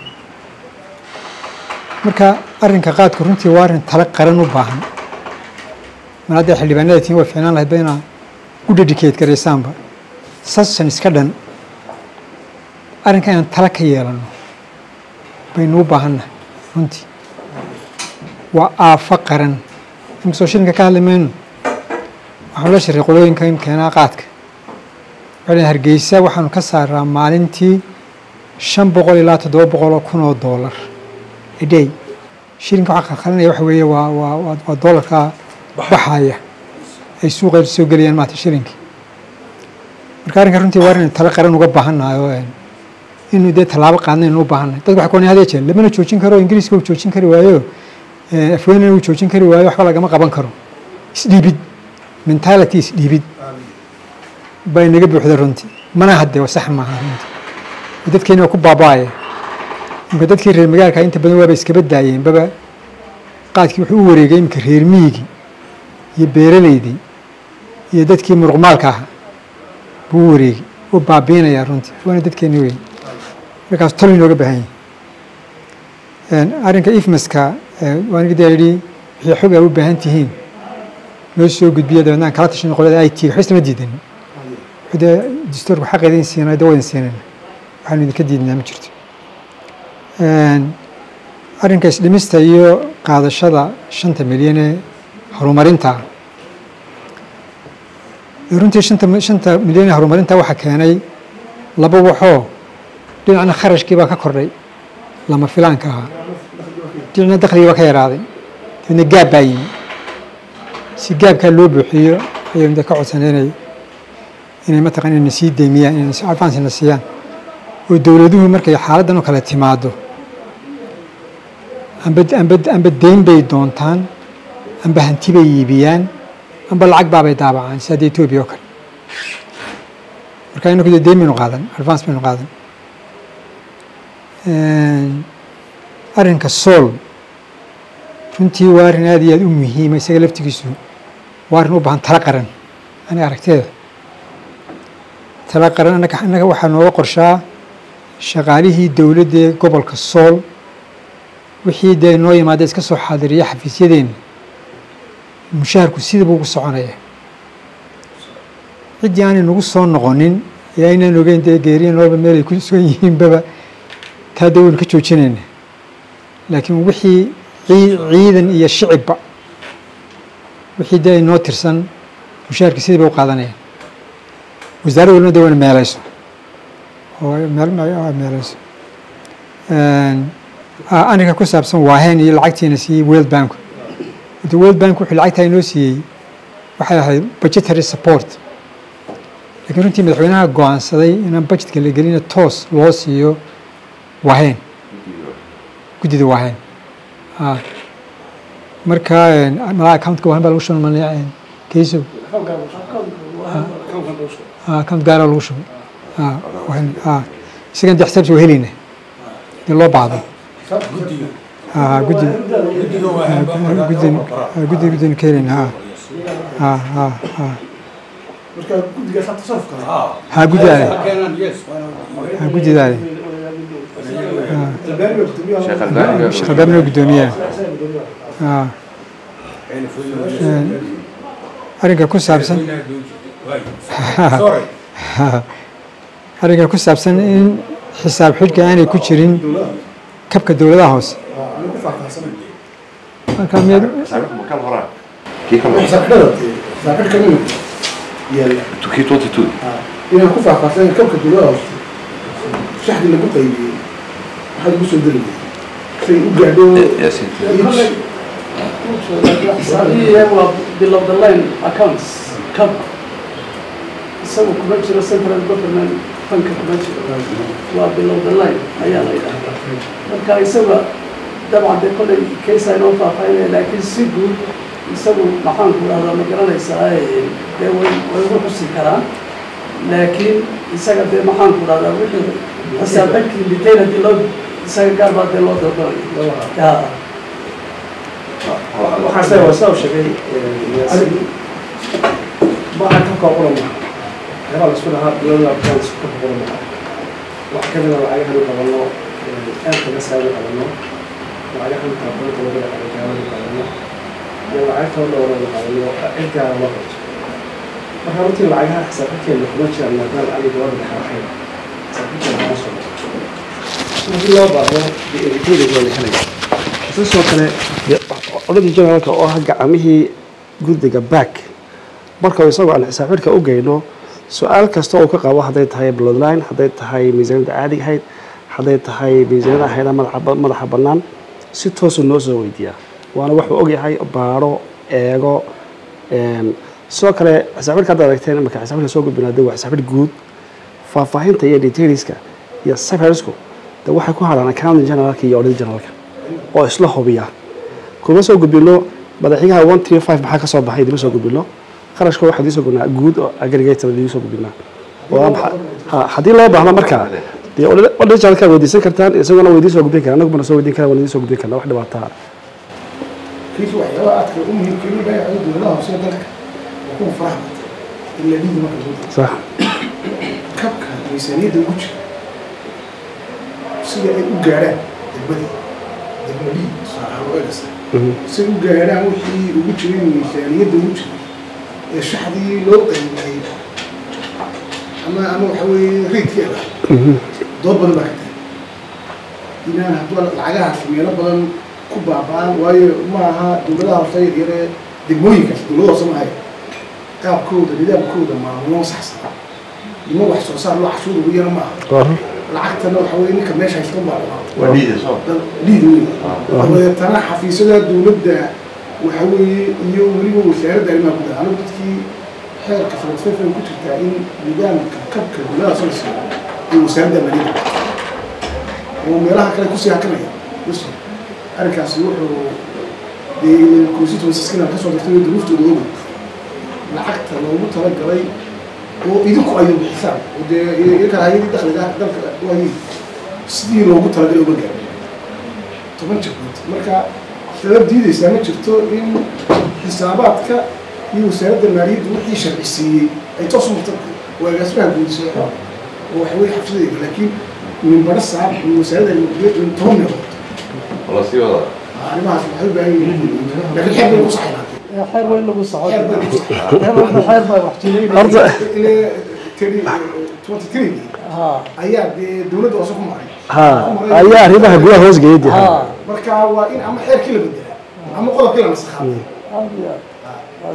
marka arrinka qaadku runtii waa arrin tala qaran u baahan mar hadday xildhibaanada tiin way ficnaan lahayd ba inaa u dedicate garaysaanba sasan iska dhan arrinka inaan tala ka yeelano baynu u baahannahay runtii waa aafo qaran inkastoo shilinka ka hadli mayno waxaanu la shiray qolooyinka in keenaa qaadka waxay hargeysa waxaanu ka saaraa maalintii shan boqol ilaa toddoba boqol oo kun oo doolar a day shilinka waxaa qalqalinaya waxa weeye waa waa waa doolarka baxaya ay suuqa soo gelayaan maata shilinkii marka arrinka runtii waa inaynu tala qaran uga baahannahay oo inuu dee tallaabo qaadnaynu u baahannahay dadka waxay kuwanay hadee jeer lamana joojin karo ingiriiska uu joojin kari waayo afweynana uu joojin kari waayo waxba lagama qaban karo isdhiibid mentality isdhiibid baa inaga buuxda runtii mana hadde sax maaha runtii dadkeena waa ku baaba'aya imka dadkii reer magaalka inta badan waaba iskaba daayeen baba qaadkii wuxuu u wareegay iminka reer miyigii iyo beeraleydii iyo dadkii muruqmaalka ahaa buu u wareegay u baabiinayaa runtii waana dadkeeni weyn markaas tol inooga baahan yahay arrinka ifmaska waa aniga daa yidhi wixii xog aa u baahan tihiin noo soo gudbiya dabeedna aan kala tashan qolada i t waxba isma diidan de dastuurku xaqeeda in siinay de wadan siinayna waxaanu idinka diidnaa ma jirto arrinka isdhimista iyo qaadashada shanta milyan ee horumarinta runtii shanta shanta milyan ee horumarinta waxaa keenay laba waxoo dhinacna kharashkii baa ka kordhay lama filaanka ahaa dhinacna dakhligii baa ka yaraaday dabeedna gaab baa yimi si gaabkaa loo buuxiyo ayaynu de ka codsanay inay inay mataqan inayna sii deymiyaan inayna si advancena siiyaan oo dowladuhu markay xaaladdan oo kale timaado amba amba amba deyn bay doontaan amba hanti bay iibiyaan amba lacag baabay daabacaan si hadda etoobiya oo kale marka inaku de deyn baynu qaadan advance baynu qaadan arrinka sool runtii waa arrin aad iyo aad u muhiima isaga laftigiisu waa arrin u baahan tala qaran aniga aragteeda tala qaran annaga annaga waxaa nooga qorshaa shaqaalihii dowladda ee gobolka sool wixii dee noo yimaada iska soo xaadiriya xafiisyadeena mushaharku sidaba ugu soconaya ciddii aanay nagu soo noqonin ee aynaan ogeyn dee geeriya noolba meel ay ku sugan yihiinbaba taa dee waynu ka joojinayna laakiin wixii ciidan iyo shicibba wixii dee ay noo tirsan mushaharkii sidii bay u qaadanayaan wasaaradda walbana dee wayna meelayso oo meelayso arrinka ku saabsan waahen iyo lacagtiina siiyey world bank de world bank wuxuu lacagtaa inoo siiyey waxay ahayd budgetary support lakiin runtii madaxweynaha go-aansaday inaan budgetka la gelina toos loo siiyo waahen guddida waahen marka malaa accountka waahen baa lagu shuban malaya kayso account gaara lagu shubay isagan de xisaabsi waa helayna dee loo baahdo guddi guddi guddina ka helayna ha ha ha ha guddidaale ha guddidaale sheekh albaabina guddoomiyaha arrinka ku saabsan arrinka ku saabsan in xisaab xidhka aanay ku jirin kabka dowladaha hoose marka miyaad inaan ku faahfaahsan kabka dowladaha hoose shaxdi lagu qaybiyey waxaad ugu soo deli say u gaadho waa below the line accounts cab isagu kuma jiro central government fanka kuma jiro waa below the line ayaa la yidhahdaa marka isaga dabcan dee kollay kaysa inoo faahfaahinaya laakiin si guud isagu maxaan ku dhahdaa ma garanaysaa dee way way ugu xusi karaan laakiin isaga dee maxaan ku dhahdaa wixii xisaab xidhkii detail haddii loo isaga gaar baa dee loo dalbanaya waxaase waa saa u sheegay maaha kabka qura maha waxyaabaa la isku dhahaa global accounts kabka qura maha wax ka mida lacagahan qabano aadka masaada qabano lacagahan taabanta laga dhaqano jaamada qabano iyo lacagta dhowrada qabano cidgaara loo qabto marka runtii lacagaha xisaabxidkeena kuma jiraan maadaama ani gabadha dhexaxayn xisaabxidkeena kuma soo haddii loo baahdo dee waa la helaya sidoo kale odagii generaalka oo ah gacamihii guddiga back marka isagoo aan xisaab xidhka u geyno su-aal kasta uu ka qabo hadday tahay bloodline hadday tahay miisaaniyadda caadiga ahayd hadday tahay miisaaniyada ahayda madaxa bannaan si toosu noo soo weydiiyaa waana wuxuu ogyahay baaro eego sidoo kale xisaab xidhka hadda aragteen marka xisaab xidhka soo gudbinaade waa xisaab xidh guud faahfaahinta iyo detailska iyo seversku de waxay ku hadhaan accounting generalka iyo audit generalka oo isla hubiya kuma soo gudbino madaxyaha one three five maxaa ka soo baxay idima soo gudbino qarashka waxaa idiin soo gudnaa guud oo aggregator idiin soo gudbinaa oo aan xa- ha- haddii loo baahdo markaa dee odhajaalkaa weydiisan kartaan isaguna weydiin soo gudbin karaa anaguna soo weydiin karaa waan idiin soo gudbin karnaa wax dhibaataa kiis waxyaabaha aadka u muhiimka in baa yahay dowladaha hoose ee dalka waa kuwa faraha bata in la dhiidi marka loo diro sax kabka miisaaniyadda ugu jira sida ay u gaadhaan degmadii degmadii saaxaroegasa Mhm. si ay u gaadhaan wixii ugu jiray miisaaniyadda ugu jira ee shaxdii loo qaybiyey ama ama waxa weeye reydkii ay lahayd Mhm. dood badan baa ka tahay inaan hadduu lacagahaas meelo badan ku baaba'an waayo ma aha dowladaha hoose yaryare degmooyinkaas dowlada hoose maahay qaabkooda nidaamkooda maamulo saxsan nimo wax soo saar loo cashuur ugu yana ma aha Waa run. lacagtana waxa weye ninka meesha haysta baa waa dhiida soo liid weyn dabeetana xafiisyada dowladda waxa weeye iyo weliba wasaaradda arrimaha gudaha anigu dadkii xeerka sanadfeefay ku jirtaa in nidaamka kabka dowladaha soo siiyo iyo wasaaradda maaliyadda oo meelaha kale kusii hakanaya bas arrinkaasi wuxuu dee constituencies-kina kasoo dartay oo duruuftooda oga lacagta loogu talagalay oo idinku ayuu bixisaan oo dee iyaga hayadii dakhliga dalka waayey sidii loogu talagalay uma gaarin toban jabnood marka sabab diideysaa ma jirto in xisaabaadka iyo wasaaradda maaliyaddu wixii sharci siiyey ay toos u murta oo agaasimaha guudisay oo waxa weye xabsideeda laakiin min bara saab min wasaaradda maaliyaddu in toban meelood wala sii wada arrimahaas waxay u baahan yihiin laakiin xeer bay ku saxaynaa xeer weyn lagu socon xeer bay ku saxaynaa xeer weyn xeer baa wax jileynaya Horta ile tiri twenty three ha ayaa dee dowladda hoose ku maray ha ayaa arrimaha gudaha hoos geeyay dee. ha marka waa in ama xeerkii la bedelaa ama qodobkii la nasakhaa aad iyo aad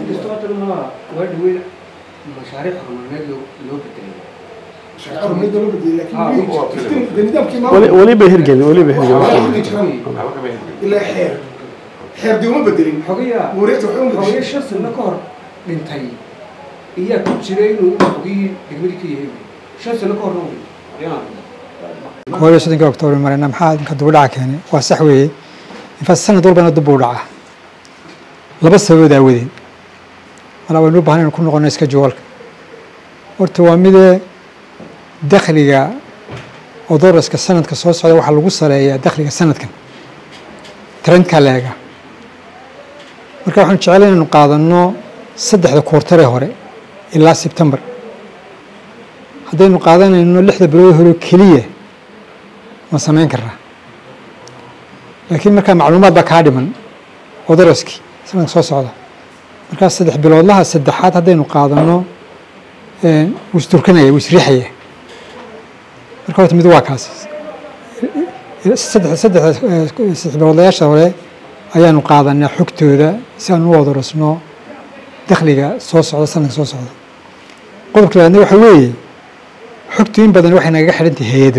mashaariic horumarineed loo bedelay sharci horumarineed loo bedelay laakiin dee nidaamkii weli maamulka weli bay hirgelin weli bay hirgelin waa in jiran waxba kama hirgelin ilaa xeer xeer dee uma bedelin xogayaa wareegta waxay uma xogayaa bedeshay shan sano ka hor dhintay iyaa ku jiray inuu xogii degmadii ka yahay shan sano ka horna uu dhintay koob iyo soddonkii oktoobar marayna maxaa idinka dib u dhaca keenay waa sax weeye infaas sanad walbana dib u dhaca laba sababood aawadeed malaa waynu u baahan inaan ku noqono iska juwalka horta waa midee dakhliga odoroska sanadka soo socda waxaa lagu saleeyaa dakhliga sanadkan trendkaa la eega marka waxaan jeclay inaynu qaadano saddexda koortaree hore ilaa sebtembar haddaynu qaadanayno lixda bilood hore oo keliya ma samayn karnaa laakiin markaa macluumaad baa kaa dhiman odoroskii sanadka soo socda markaa saddex biloodlaha saddexaad haddaynu qaadano wuu isturkanaya wuu isriixaya marka horta mid waa kaas saddex saddex saddex biloodlayaasha hore ayaanu qaadanaa xogtooda si aan u odorosno dakhliga soo socda sanadka soo socda qodobka labaadna waxa weeye xogtu in badan waxay nagaga xidhantahay hay-ado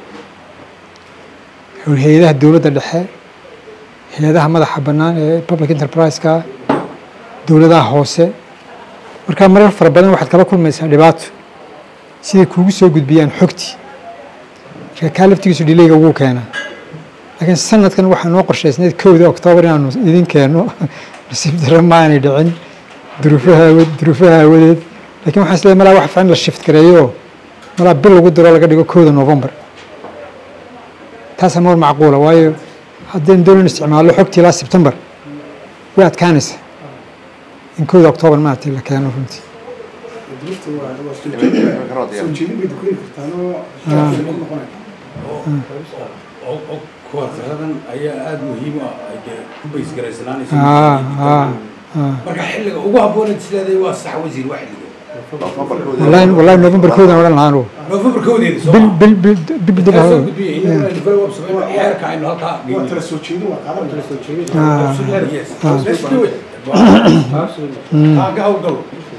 hay-adaha dowladda dhexe hay-adaha madaxa bannaan ee public enterprise-ka dowladaha hoose markaa marar fara badan waxaad kala kulmaysaa dhibaato siday kuugu soo gudbiyaan xogtii marka kaa laftigiisu dhilayga wuu keenaa laakiin sanadkan waxaa noo qorshaysnayd kowda oktoobar inaanu idin keenno nasiib darro ma aanay dhicin duruufaha awa duruufaha aawadeed laakiin waxaan isleeyahay malaa wax fiican la shift gareeyo malaa bil lagu diro laga dhigo kowda november taasaa mar macquula waayo haddaynu doonan isticmaallo xogtii ilaa sebtembar way adkaanaysa in kowda oktoobar maaragtay la keeno runtii duruufta waa waa soo jeedin soo jeedin bay dukeeni kartaanoo ku noqonaya oo oo kuwartaradan ayaa aada muhiim u ah ay dee ku Ah, baysgaraysanaanaysa ah, ah. marka xilliga ugu habboonad sileeday waa sax wasiir waa xilliga wallahi wallahi november kowdan odhan lahaan uu november kowdeeda soo bil ma bil bil bil bil Yaa soo dib gudbiyey inaguna aynu kala wabsamayn xeerka aynu halkaa waa geyno tala soo jeedin waa qaadan tala soo jeedin Yes. Let's do it. Kaa ka hawlgalo.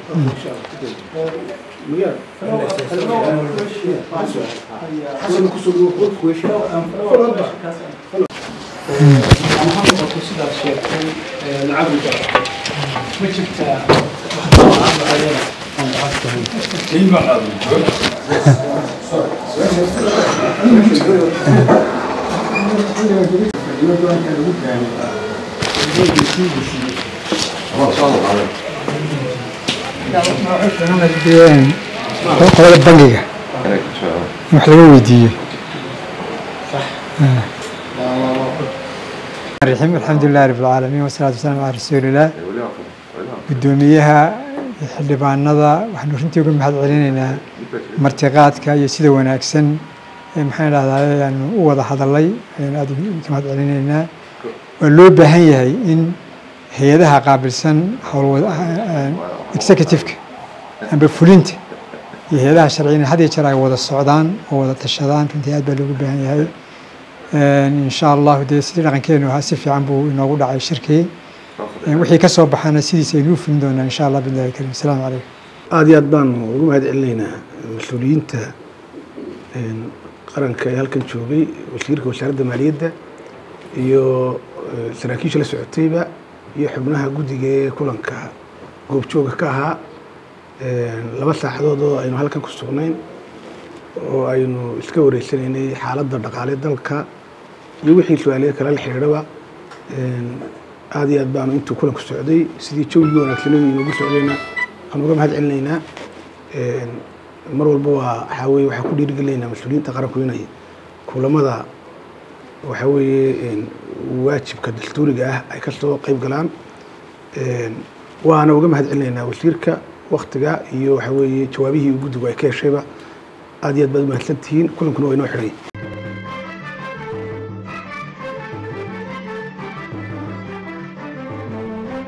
xasan kusoo dhawo kuweesha falodba sidaad sheegtay lacag ma jirtaa Qiimo qaadan. ama soo qaadan qolada bangiga in wax laga weydiiyo الرحيم الحمد لله رب العالمين والصلاة والسلام على رسول الله gudoomiyaha xildhibaanada waxaanu runtii uga mahad celinaynaa martiqaadka iyo sida wanaagsan ee maxaan idhahdaa ayaanu u wada hadalay ayaanu aad uga mahad celinaynaa waa loo baahan yahay in hay-adaha qaabilsan howlwada executive-ka amba fulinta iyo hay-adaha sharciyan had iyo jeer ay wada socdaan oo wada tashadaan runtii aad baa loogu baahan yahay insha allahu dee sidii dhaqankeenu ahaa si fiican buu inoogu dhacay shirkii wixii ka soo baxana sidiisa aynu u fulin doonaa insha allah billahi karim asalaamu calaykum aada iyo aad baanu ugu mahad celinaynaa mas-uuliyiinta qaranka ee halkan joogay wasiirka wasaaradda maaliyadda iyo saraakiisha la socotayba iyo xubnaha guddiga ee kulanka goobjooga ka ahaa laba saacadood oo aynu halkan ku sugnayn oo aynu iska wareysanaynay xaaladda dhaqaale dalka iyo wixii su-aalaye kale la xidhiidhaba aada iyo aad baanu intuu kulanku socday sidii jawgii wanaagsanadu inoogu socdayna aan uga mahad celinaynaa mar walba waa waxaa weye waxaan ku dhiirigelinaynaa mas-uuliyiinta qaranku inay kulamada waxaa weeye waajibka dastuuriga ah ay kasoo qeyb galaan waana uga mahad celinaynaa wasiirka waktiga iyo waxaa weeye jawaabihii guddigu ay ka heshayba aada iyo aad baad umahadsan tihiin kulankuna waa inoo xidhay